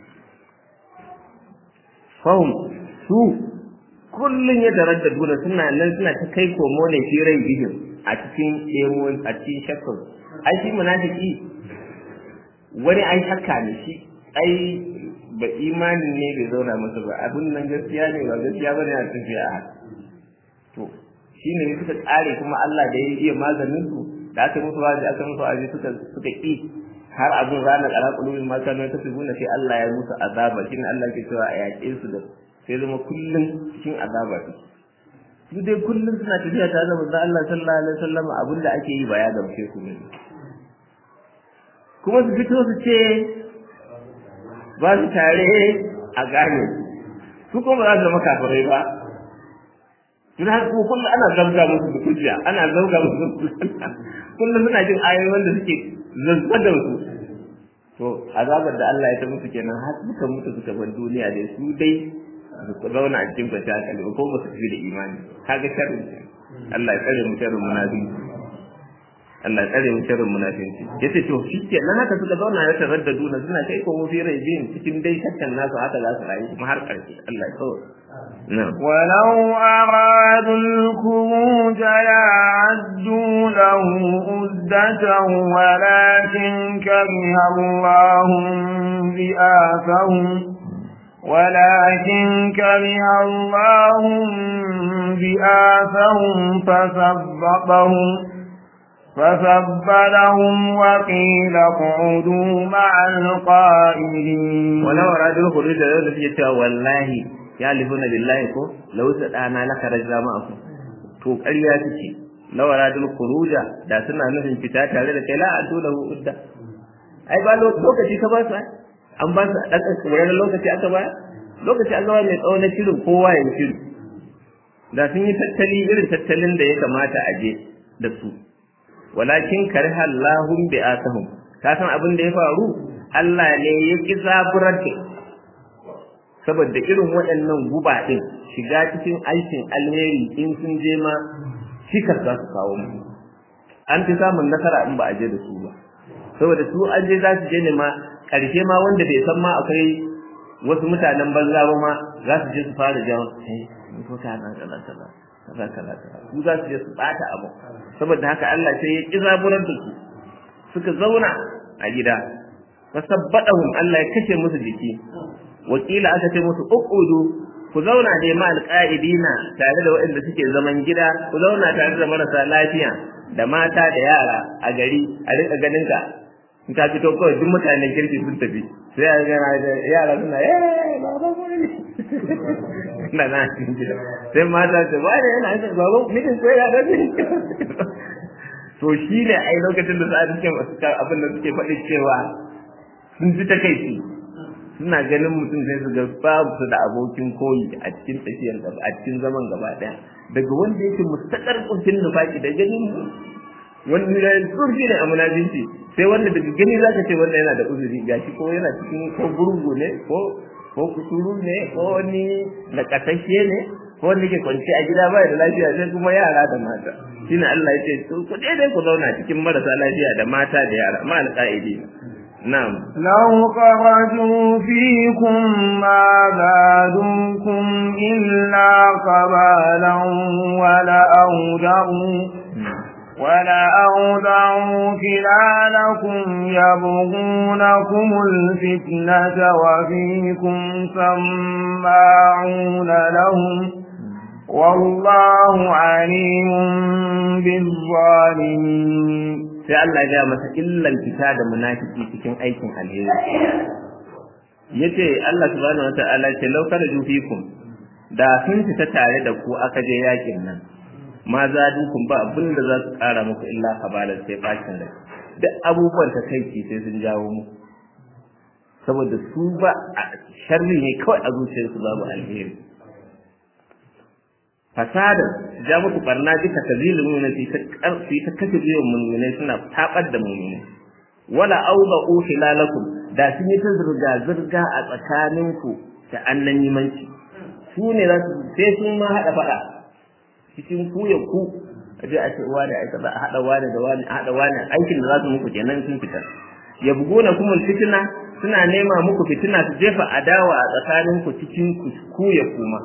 fahum su kullun ya taraddadu da suna nan suna ta kai komo ne fi rai bihin a cikin emo a cikin shakkar ai shi munafiki wani ai shakka ne shi ai ba imanin ne bai zauna masa ba abin nan gaskiya ne ba gaskiya ba ne a tafiya a to shi ne suka tsare kuma Allah da ya iya maganin su da aka musu wazi aka musu wazi suka suka ki har abin ranar ala qulubil ma kanu tasbuna sai Allah ya musu azaba shi ne Allah ke cewa a yaƙe su da sai zama kullum cikin azaba su dai kullum suna tafiya tare da manzon Allah sallallahu alaihi wasallam abin da ake yi ba ya gamshe su ne kuma su fito su ce ba su tare a gane su kuma ba za su zama kafirai ba tun har kuma kullum ana zabga musu da hujja ana zabga musu da kullum suna jin ayoyi wanda suke zazzagar su to azabar da Allah ya ta musu kenan har suka mutu suka bar duniya dai su dai su zauna a cikin kwanciyar hankali ko ba su fi da imani kaga sharri Allah ya tsare mu sharrin munafiki Allah ya tsare mu sharrin munafiki yace to shi ke nan haka suka zauna ya taraddadu na suna kai ko mu fi rai bin cikin dai shakkan nasu haka za su rayu kuma har karshe Allah ya tsawo ولو أرادوا الخروج لأعدوا له عدة ولكن كره الله بآثهم ولكن كره الله بآثهم فثبطهم فثبتهم وقيل اقعدوا مع القائلين ولو أرادوا الخروج لأعدوا والله يعلفون بالله ko law sadana laka rajza ma'akum to ƙarya take lawara dul khuruja da suna nufin fita tare da kai la adu lahu udda ai ba lokaci ka ba su an ba su dan tsoron lokaci aka ba lokaci an zama mai tsawo na shirin kowa ya shiru da sun yi tattali irin tattalin da ya kamata a je da su walakin kariha Allahum bi asahum ka san abin da ya faru Allah ne ya ki zaburar da saboda irin waɗannan guba ɗin shiga cikin aikin alheri in sun je ma cikar za su kawo mu an fi samun nasara in ba a je da su ba saboda su an je za su je ne ma ƙarshe ma wanda bai san ma akwai wasu mutanen banza ba ma za su je su fara jawo kai ko ka na kaza kaza kaza kaza su za su je su bata abu saboda haka Allah sai ya kizaburar da su suka zauna a gida fasabbadahum Allah ya kashe musu jiki wakila aka ce musu uqudu ku zauna da ma alqaidina tare da waɗanda suke zaman gida ku zauna tare da marasa lafiya da mata da yara a gari a rika ganin ka in ka fito kawai duk mutanen kirki sun tafi sai a ga yara suna eh baba ne na na cikin gida sai mata ce ba ne yana yin baba mijin ko ya dace to shi ne ai lokacin da sa'a suke abin da suke faɗi cewa sun ji ta kai suna ganin mutum sai su ga babu su da abokin koyi a cikin tafiyar gaba a cikin zaman gaba daya daga wanda yake mustaqar kuncin nufaki da ganin wanda ya zurfi ne a munajinci sai wanda daga gani zaka ce wanda yana da uzuri gashi ko yana cikin ko gurgu ne ko ko kuturu ne ko wani nakasashe ne ko wanda ke kwanci a gida baya da lafiya sai kuma yara da mata shine Allah ya ce ku dai ku zauna cikin marasa lafiya da mata da yara ma alqaidi نعم لو خرجوا فيكم ما زادوكم إلا قبالا ولأودعوا ولأودعوا خلالكم يبغونكم الفتنة وفيكم سماعون لهم والله عليم بالظالمين sai Allah ya masa illan fita da munafiki cikin aikin alheri yace Allah subhanahu wataala ce law kana fikum da sun fita tare da ku aka je yakin nan ma za dukun ba abin da za su kara muku illa kabalar sai bacin rai duk abubuwan ta kai sai sun jawo mu saboda su ba sharri ne kawai a zuciyarsu babu alheri fasadar ja muku barna duka tazilin nuna fi ta karfi ta kashe biyan mulmunai suna tabar da mulmunai wala auba hilalakum da sun yi ta zirga zirga a tsakaninku da annan yimanci su ne za su sai sun ma haɗa faɗa cikin ku ya ku a je a ce wani a kaza a haɗa wani da wani a haɗa wani aikin da za su muku kenan sun fita ya bugona kuma fitina suna nema muku fitina su jefa adawa a tsakaninku cikin ku ya kuma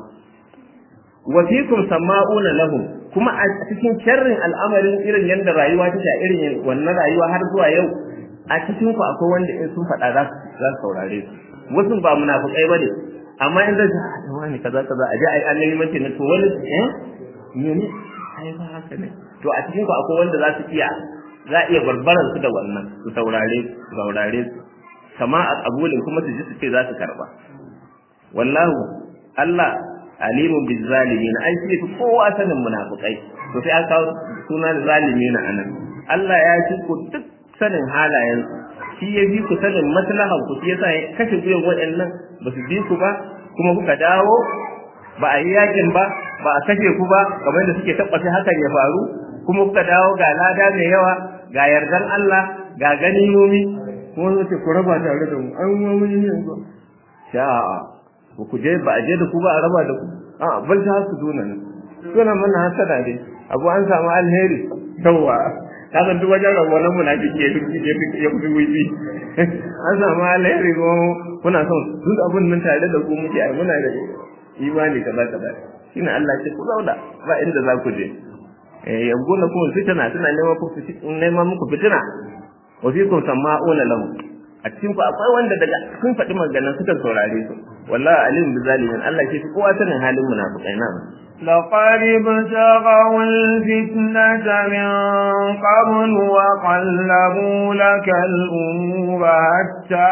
wa fikum sama'una lahum kuma a cikin sharrin al'amarin irin yadda rayuwa take a irin wannan rayuwa har zuwa yau a cikin ku akwai wanda in sun faɗa za su saurare su wasu ba munafukai ba ne amma in zai ta wani kaza kaza a je ai annabi mace ne to wani eh ne ai ba haka ne to a cikin ku akwai wanda za su iya za iya barbaran su da wannan su saurare su saurare su kama a kabulin kuma su ji su ce za su karba wallahu Allah alimun bil zalimin ai shi fi kowa sanin munafikai to sai aka kawo sunan zalimin anan Allah ya ci ku duk sanin halayen shi ya bi ku sanin maslahan ku shi yasa ya kashe guyan waɗannan ba su bi ku ba kuma kuka dawo ba a yi yakin ba ba a kashe ku ba kamar da suke tabbata hakan ya faru kuma kuka dawo ga lada mai yawa ga yardan Allah ga ganimomi kuma zai ku raba tare da mu an mu yi yanzu sha'a ba ku je ba a je da ku ba a raba da ku a bal ta su duna ne suna mana hasada ne abu an samu alheri yawa ka san duk wajen rabuwa na munafiki ya fi ya fi wuyi an samu alheri ko kuna son duk abun nan tare da ku muke ai muna da imani kaza kaza shine Allah ce ku zauna ba inda za ku je eh yanzu na kuma fitina suna neman ku neman muku fitina wa fikum sama'una lahu a cikin ku akwai wanda daga sun faɗi maganan suka saurare su wallahi alim bi zalimin Allah ke fi kowa sanin halin munafiqai na لقد ابتغوا الفتنة من قبل وقلبوا لك الأمور حتى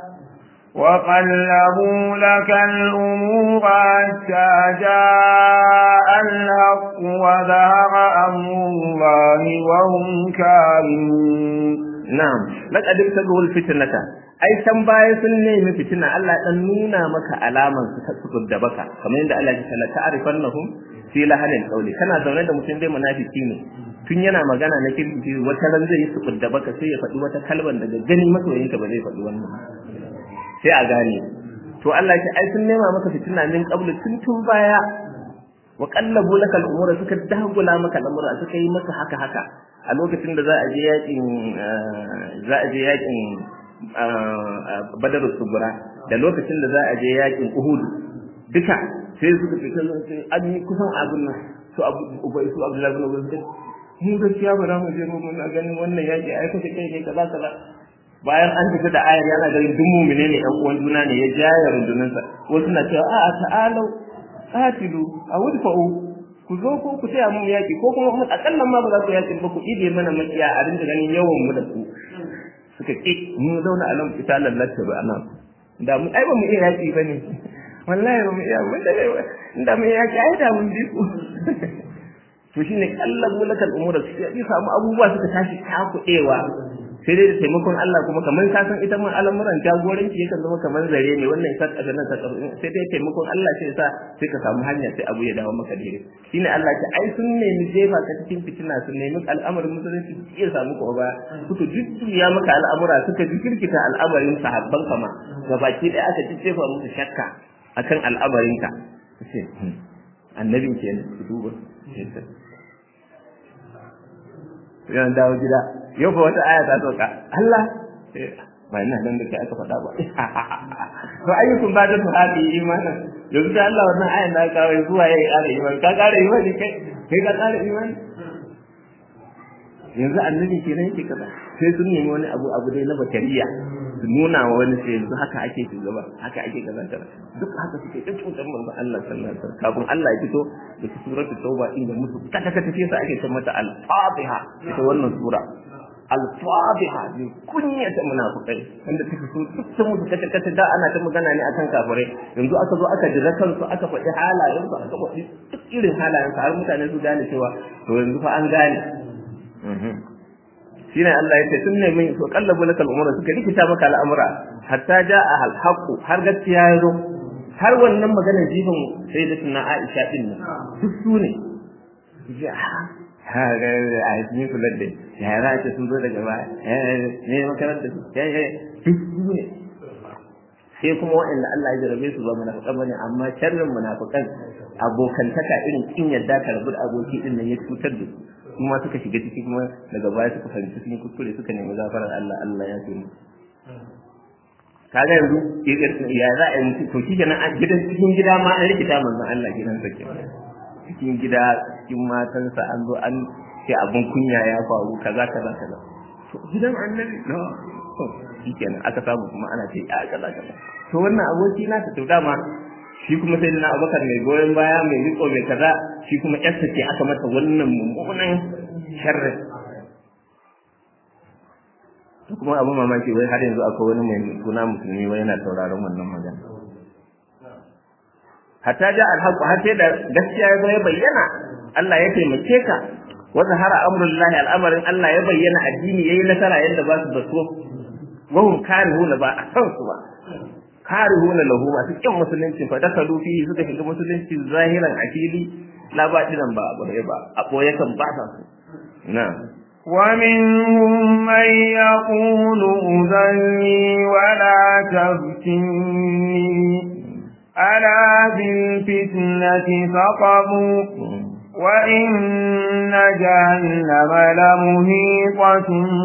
وقلبوا لك الأمور حتى جاء الحق وظهر أمر الله وهم كارهون na'am laqad ibtagul fitnata ai san baya sun nemi fitina Allah dan nuna maka alaman su ta tsugur da baka kamar yadda Allah ya ce ta'rifannahum fi lahanil qawli kana zaune da mutum dai munafiki ne tun yana magana na kirki wata ran zai yi tsugur da baka sai ya faɗi wata kalban daga gani masoyinka ba zai faɗi wannan sai a gane to Allah ya ce ai sun nema maka fitina min qablu tun tun baya wa qallabu laka al-umura suka dagula maka al'amura suka yi maka haka haka a lokacin da za a je yakin za a je yakin badar subura da lokacin da za a je yakin uhud duka sai suka fita sai an yi kusan abin nan su abu ubai su abdullahi bin ubay mu gaskiya ba za mu je mu muna ganin wannan yaki ai kace kai ne kaza kaza bayan an fita da ayar yana ganin duk mu'mine ne ɗan uwan juna ne ya jaya rundunansa wasu na cewa a'a ta'alau qatilu aw udfa'u ku zo ko ku taya mu yaki ko kuma mu akallan ma ba za ku yaki ba ku ide mana makiya a rinda ganin yawan mu da ku suka ki mu zauna a nan ita lallata ba anan da mu ai ba mu iya yaki bane wallahi ba mu iya wanda da mu yaki ai da mun bi ku to shine kallon mulakal umura su ya samu abubuwa suka tashi takudewa sai dai da taimakon Allah kuma kamar ka san ita man al'amuran jagoranci yakan zama kamar zare ne wannan sa kaga nan sai dai taimakon Allah sai sa sai ka samu hanya sai abu ya dawo maka daidai shine Allah ce ai sun nemi jefa ka cikin fitina sun nemi al'amarin musulunci iya samu ko ba suka jujjuya maka al'amura suka jikirkita al'amarin sahabban kama gabaki ɗaya aka jefa musu shakka akan al'amarin ka sai annabin kenan ku duba yan dawo gida yau fa wata aya ta sauka Allah ba ina nan da kai aka faɗa ba to ayyukum ba da su hadi imanin yanzu da Allah wannan ayan da ka kawo zuwa yayi ƙara imani ka ƙara imani kai kai ka ƙara imani yanzu annabi kenan yake kaza sai sun nemi wani abu abu dai na bakariya su nuna wa wani sai yanzu haka ake shugaba haka ake kaza kaza duk haka suke ta cutar manzon Allah sallallahu alaihi wasallam kafin Allah ya fito da suratul tauba inda musu kata kata sai sa ake ce mata al-fatiha ita wannan sura al-fatiha ne kunya ta munafikai wanda take so sun musu kata kata da ana ta magana ne akan kafirai yanzu aka zo aka jira kansu aka faɗi halayen su aka faɗi duk irin halayen har mutane su gane cewa to yanzu fa an gane shine Allah ya ce sun ne min to kallabu lakal umura suka rikita maka al'amura hatta jaa al haqu har gaskiya ya zo har wannan maganar jifin sai da tuna Aisha din nan duk su ne ya ha ga a yi kula da ya ra ce sun zo daga baya ne makaranta ya ya duk su ne sai kuma waɗanda Allah ya jarabe su ba munafiqan bane amma sharrin munafiqan abokantaka irin kin yadda ka rabu da aboki din nan ya cutar da su kuma suka shiga ciki kuma daga baya suka fahimci sun kuskure suka nemi gafarar Allah Allah ya ce kaga yanzu ya za a yi to shi kenan a gidan cikin gida ma an rikita manzon Allah gidan sa ke cikin gida cikin matansa an zo an ce abun kunya ya faru kaza kaza kaza to gidan annabi no shi kenan aka samu kuma ana ce a kaza kaza to wannan aboki na ta to dama shi kuma sai na abakar mai goyon baya mai riko mai kaza shi kuma yarsa ce aka mata wannan mummunan sharri to kuma abu mamaki wai har yanzu akwai wani mai suna musulmi wai yana sauraron wannan magana hatta ja alhaqu har sai da gaskiya ya ya bayyana Allah ya taimake ka wa zahara amrullahi al'amarin Allah ya bayyana addini yayi nasara yadda ba su baso wa hum karihuna ba a san su ba karihuna lahu masu kin musulunci fa dakalu fi suka shiga musulunci zahiran a fili la ba dinan ba abu ba a boye kan ba sa su na'am ومنهم من يقول أذني ولا تفتني ألا بالفتنة سقطوا وإن جهنم لمهيطة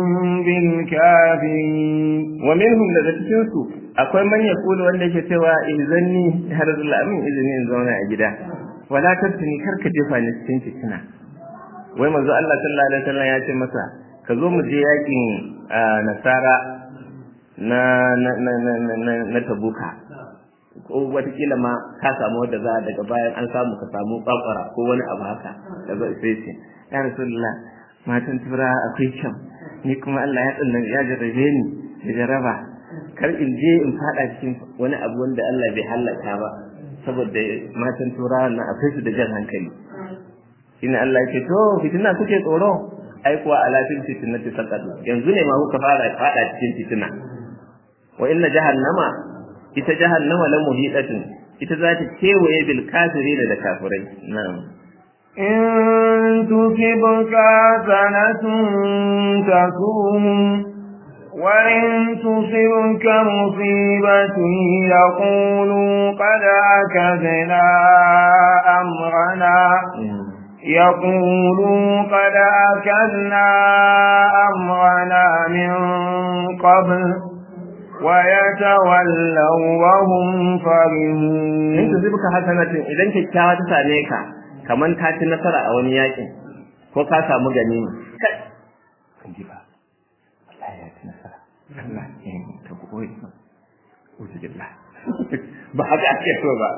بالكافرين ومنهم daga cikin su akwai man yaqulu wanda yake cewa izanni har Allah min izini in zauna a gida wala tattuni karka jefa ni cikin fitina wai manzo Allah sallallahu alaihi wasallam ya ce masa ka zo mu je yakin nasara na na na na na tabuka ko watakila ma ka samu wadda za daga bayan an samu ka samu kwakwara ko wani abu haka da zai sai ce ya rasulullah matan tura akwai kyau ni kuma Allah ya tsallan ya jarrabe ni da jaraba kar in je in fada cikin wani abu wanda Allah bai halaka ba saboda matan tura na akwai su da jan hankali shine Allah ya ce to fitina kuke tsoro ai kuwa alafin fitinati saqatu yanzu ne ma kuka fara fada cikin fitina wa inna jahannama ita jahannama la muhidatun ita za ta kewaye bil kafirin da kafirai na'am in tusibka sanatun tasum wa in tusibka musibatun yaqulu qad akadna amrana يقولوا قد أكلنا أمرنا من قبل ويتولوا وهم فرحون in tusibka hasanatin idan kyakkyawa ta same ka kaman ta ci nasara a wani yakin ko ka samu ganima kai kan ji ba wallahi ya ci nasara Allah ya yi ta koyi uzu billah ba haka ake so ba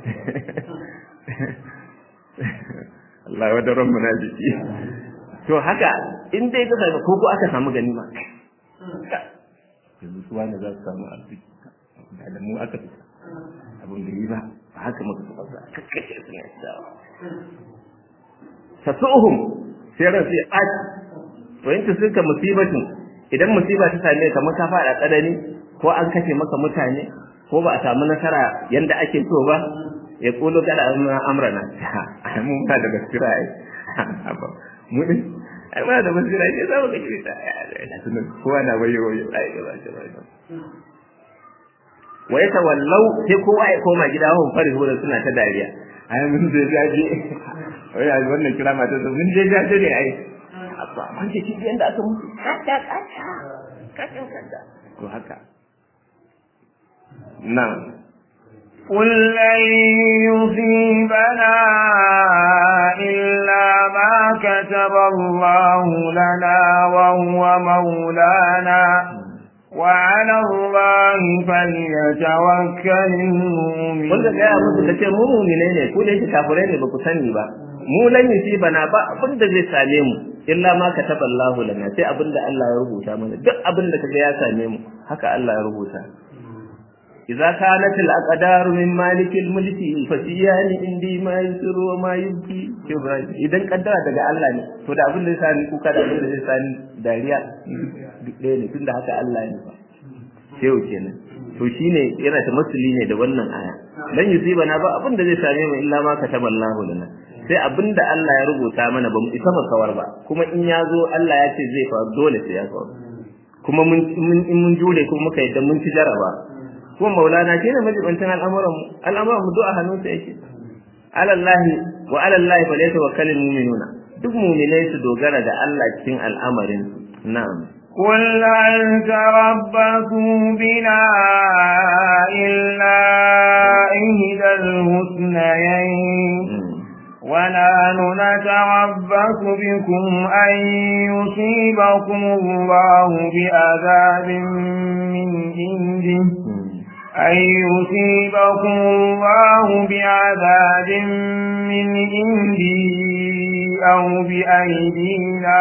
Allah wa daren munafiki to haka in dai ka samu ko ko aka samu ganima yanzu su wani za su samu arziki da mu aka fita abin da yi ba ba haka muka fi ba kakkace su ne dawa tasuhum sai ran sai a to in suka musibatin idan musiba ta same ka maka fada tsanani ko an kashe maka mutane ko ba a samu nasara yanda ake so ba ya kulo kada amrana mun ba da basira ai mu din ai ba da basira ai za mu ga kita kowa na bayo ai gaba gaba wa ya tawallau sai kowa ya koma gida wa fari hura suna ta dariya ai mun je gaje wai ai wannan kira mata da mun je gaje ne ai abba mun ce kin yanda aka mutu kaka kaka kaka kaka to haka na'am قل لن يصيبنا إلا ما كتب الله لنا وهو مولانا وعلى الله فليتوكل المؤمنون wanda ga musu kace mu mu'mine ne ko da yake kafirai ne ba ku sani ba mu lan bana ba abin da zai same mu illa ma kataba Allahu lana sai abin da Allah ya rubuta mana duk abin da kaga ya same mu haka Allah ya rubuta idza kanat al aqdar min malik al mulki fa siyani indi ma yusru wa ma yubki idan kaddara daga Allah ne to da abin da zai sani kuka da abin da zai sani dariya duk ɗaya ne tunda haka Allah ne fa sai kenan to shine yana ta masuli ne da wannan aya dan yusibana ba abin da zai same mu illa ma kataba Allahu lana sai abin da Allah ya rubuta mana ba mu isa mu kawar ba kuma in ya zo Allah ya ce zai faru dole sai ya faru kuma mun in mun jure kuma muka yadda mun ci jaraba kuma maulana shi ne majibantin al'amuran mu al'amuran mu du'a hannunsa yake alallahi wa alallahi fa laysa wakkalul mu'minuna duk mu'minai su dogara da Allah cikin al'amarin na'am قل هل تربصوا بنا إلا إهدى الحسنيين ونحن نتربص بكم أن يصيبكم الله بأذاب من عنده أن يصيبكم الله بعذاب من عنده أو بأيدينا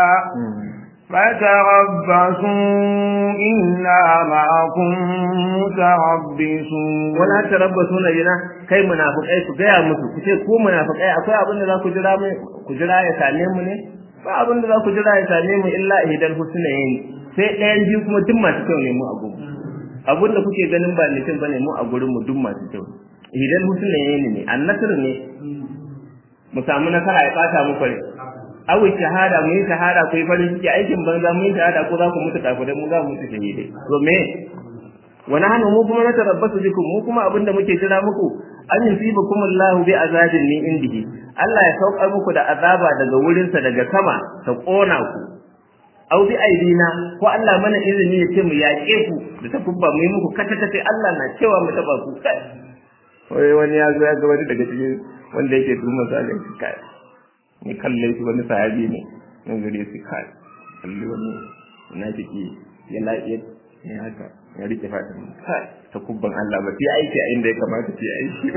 فتربصوا إنا معكم متربصون wala tarabbasuna bina kai munafikai ku gaya musu ku ce ku munafikai akwai abin da za ku jira mu ku jira ya same mu ne ba abin da za ku jira ya same mu illa ihdal husnayn sai ɗayan biyu kuma duk masu kyau ne mu a gurin abin da kuke ganin ba mutum bane mu a gurin mu duk masu kyau ihdal husnayn ne annasr ne mu samu nasara ya bata mu fare awi shahada mu yi shahada ku yi farin ciki aikin banza mu yi shahada ko za ku mutu kafirai mu za mu mutu shahidai to me wa nahnu mu kuma natarabbasu bikum mu kuma abinda muke jira muku an yusibukum Allahu bi azabin min indihi Allah ya saukar muku da azaba daga wurinsa daga sama ta kona ku aw bi aidina ko Allah mana izini ya ce mu yaƙe ku da ta kubba mu yi muku kata kata Allah na cewa mu taba ku kai wai wani ya zo ya ga wani daga cikin wanda yake tuma salin kai ni kalle shi wani sahabi ne nan gare shi kai kalli wani munafiki ya lafiya ne haka ya rike fatan kai ta kubban Allah ba sai aiki a inda ya kamata sai aiki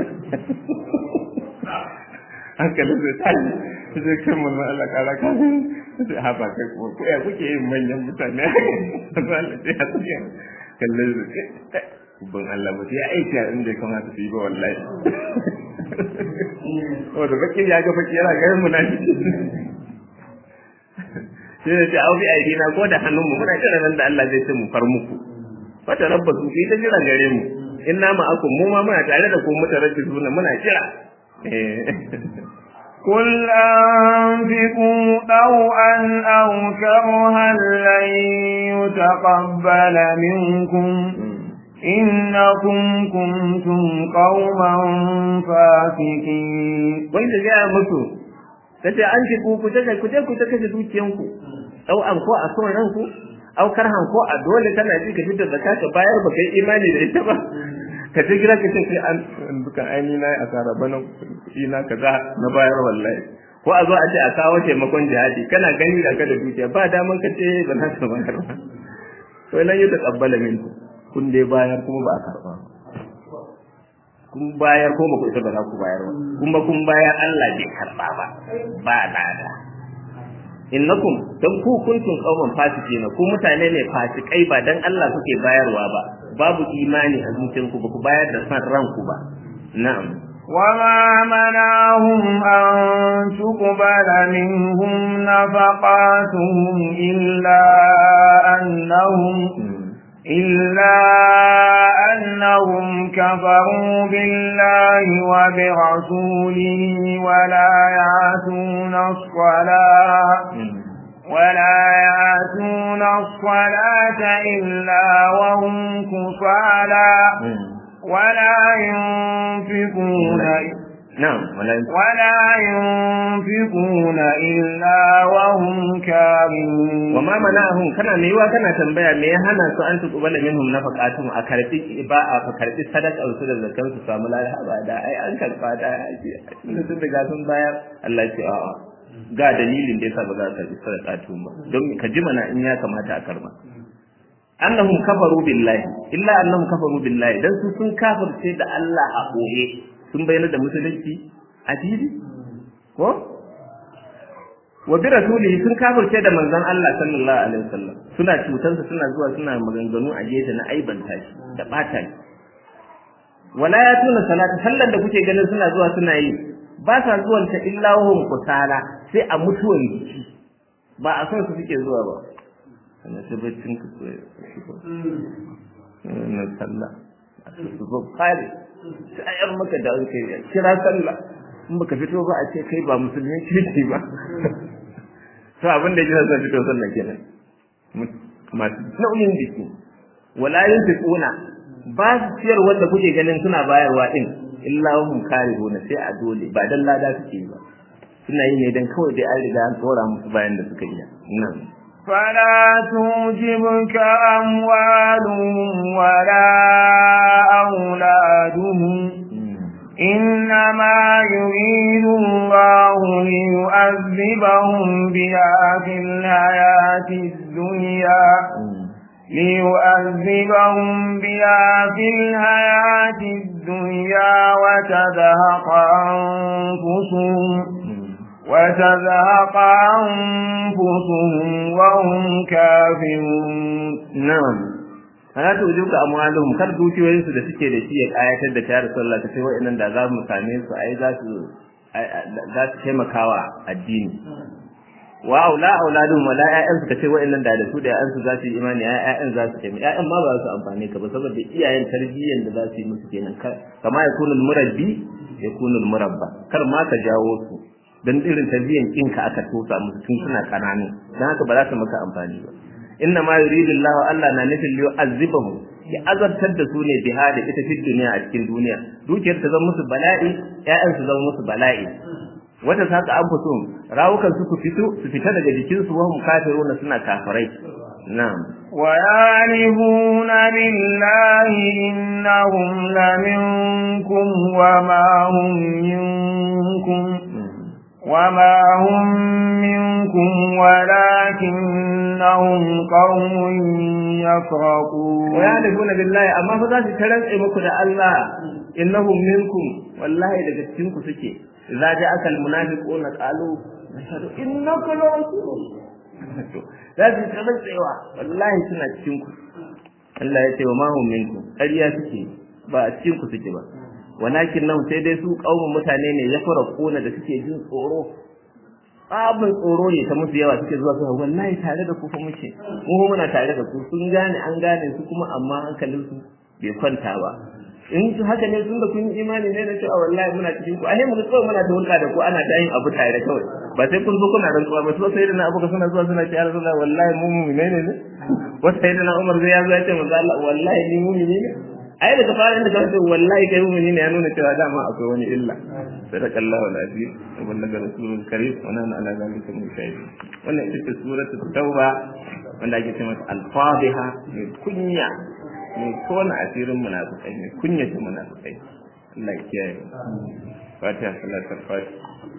hankalin zai tashi zai kan mamman Allah kara ka sai haɓa kai kuma ko ya kuke yin manyan mutane Allah sai ya tsaye kallon zai kubban Allah ba sai aiki a inda ya kamata su yi ba wallahi wanda bakin ya ga baki yana ganin munafiki sai da ce au bi aidina ko da hannunmu muna jira nan da Allah zai ce mu far muku fata rabbasu sai ta jira gare mu inna ma akum mu ma muna tare da ku mutarabbisuna muna jira قل أنفقوا طوعا أو كرها لن يتقبل منكم إنكم كنتم قوما فاسقين wanda gaya musu kace an fi ku ku take ku je ku take dukiyanku au an ko a son ranku au karhan ko a dole kana ji ka fitar zakka ka bayar ba kai imani da ita ba ka ta gira ka ce an dukan aini na asara bana kuɗi na kaza na bayar wallahi ko a zo a ce a kawo taimakon jihadi kana gani da ka da dukiya ba daman ka ce ba za ka bayar ba to lan yi taqabbala min kun dai bayar kuma ba a karba kun bayar ko ba ku isa ba za ku bayar ba kuma kun bayar Allah bai karba ba ba lada innakum dan ku kuntum qauman fasiqina ku mutane ne fasikai ba dan Allah kuke bayarwa ba babu imani a zuciyarku ba ku bayar da san ranku ba na'am وما منعهم أن تقبل منهم نفقاتهم إلا أنهم إلا أنهم كفروا بالله وبرسوله ولا يعتون الصلاة ولا يعتون الصلاة إلا وهم كفالا ولا ينفقون نعم ولا ولا ينفقون إلا وهم كارهون وما منعهم kana me yiwa kana tambaya me ya hana su an tuqbala minhum nafaqatun a karbi ba a ka karbi sadaka su da zakar su samu lada ba da ai an karba da ai tunda sun riga sun bayar Allah ya ce a'a ga dalilin da yasa ba za ka karbi sadaqatun ba don ka ji mana in ya kamata a karba annahum kafaru billahi illa annahum kafaru billahi dan su sun kafirce da Allah a boye sun bayyana da musulunci a fili ko wa bi rasulihi sun kafirce da manzon Allah sallallahu alaihi wasallam suna cutansa suna zuwa suna maganganu a gefe na aibanta shi da bata shi wala ya tuna salata sallan da kuke ganin suna zuwa suna yi ba sa zuwan ta illa hum kusala sai a mutuwan jiki ba a son su suke zuwa ba kana ta baccin ka so na sallah su zo kare sai maka da kai kira sallah in baka fito ba a ce kai ba musulmi kirki ba to abin da yake son fito sallah kenan masu nauyin jiki wala yunfiquna ba su ciyar wanda kuke ganin suna bayarwa din illa hum karihuna sai a dole ba dan lada suke ba suna yi ne dan kawai dai an riga an tsora musu bayan da suka iya nan فلا تعجبك أموالهم ولا أولادهم إنما يريد الله ليؤذبهم بها في الحياة الدنيا ليؤذبهم بها في الحياة الدنيا وتذهق أنفسهم وتذهق أنفسهم وهم كافرون نعم ana ta wujuka amwaluhum kar dukiyoyin su da suke da shi ya kayatar da tayar sallah ta sai wa'annan da za mu same su ai za su za su taimakawa addini wa aula auladun wala ƴaƴan su kace wa'annan da da su da ƴaƴan su za su yi imani ƴaƴan za su taimaka ƴaƴan ma ba za su amfane ka ba saboda iyayen tarbiyyan da za su yi musu kenan kama yakunu al-murabbi yakunu al-murabba kar ma ka jawo su dan irin tarbiyyan kinka aka tosa musu tun suna kananu dan haka ba za su maka amfani ba inna ma yuridu Allah Allah na nufin liyu azibahu ya azabtar da su ne biha da ita fi duniya a cikin duniya dukiyar ta zama musu bala'i ƴaƴan su zama musu bala'i wata saka an fito rawukan su ku fito su fita daga jikin su wahum kafiruna suna kafirai na'am ويعرفون بالله إنهم لمنكم وما هم منكم وما هم منكم ولكنهم قوم يفرقون ويعرفون بالله أما فذا تترنس مكو دا الله إنهم منكم والله daga cikin ku suke idza ja'aka almunafiquna qalu nashhadu innaka la rasulullah za su tsarewa wallahi suna cikin ku Allah ya ce wa ma hum minkum ƙarya suke ba a cikin ku suke ba walakin nan sai dai su kaumun mutane ne ya fara kona da suke jin tsoro abin tsoro ne ta musu yawa suke zuwa suna wallahi tare da ku fa muke mu muna tare da ku sun gane an gane su kuma amma hankalin su bai kwanta ba in su haka ne tun da kun yi imani ne da cewa wallahi muna cikin ku ahe mu ga kawai muna da hulɗa da ku ana ta yin abu tare kawai ba sai kun zo kuna rantsuwa ba to sai da na abuka suna zuwa suna ce ya rasulullah wallahi mu mu'mine ne ne wata sai da na umar zai ya zo ya ce manzo Allah wallahi ni mu'mine ne ai daga fara inda ka ce wallahi kai mu'mini ne ya nuna cewa dama akwai wani illa sadakallahu alazim wa ballaga rasulul karim wa nana ala zalika min shahidin wannan ita ce suratul tauba wanda ake ce mata al-fadiha mai kunya mai kona asirin munafikai mai kunya ta munafikai Allah ya kiyaye fatiha salatul fatiha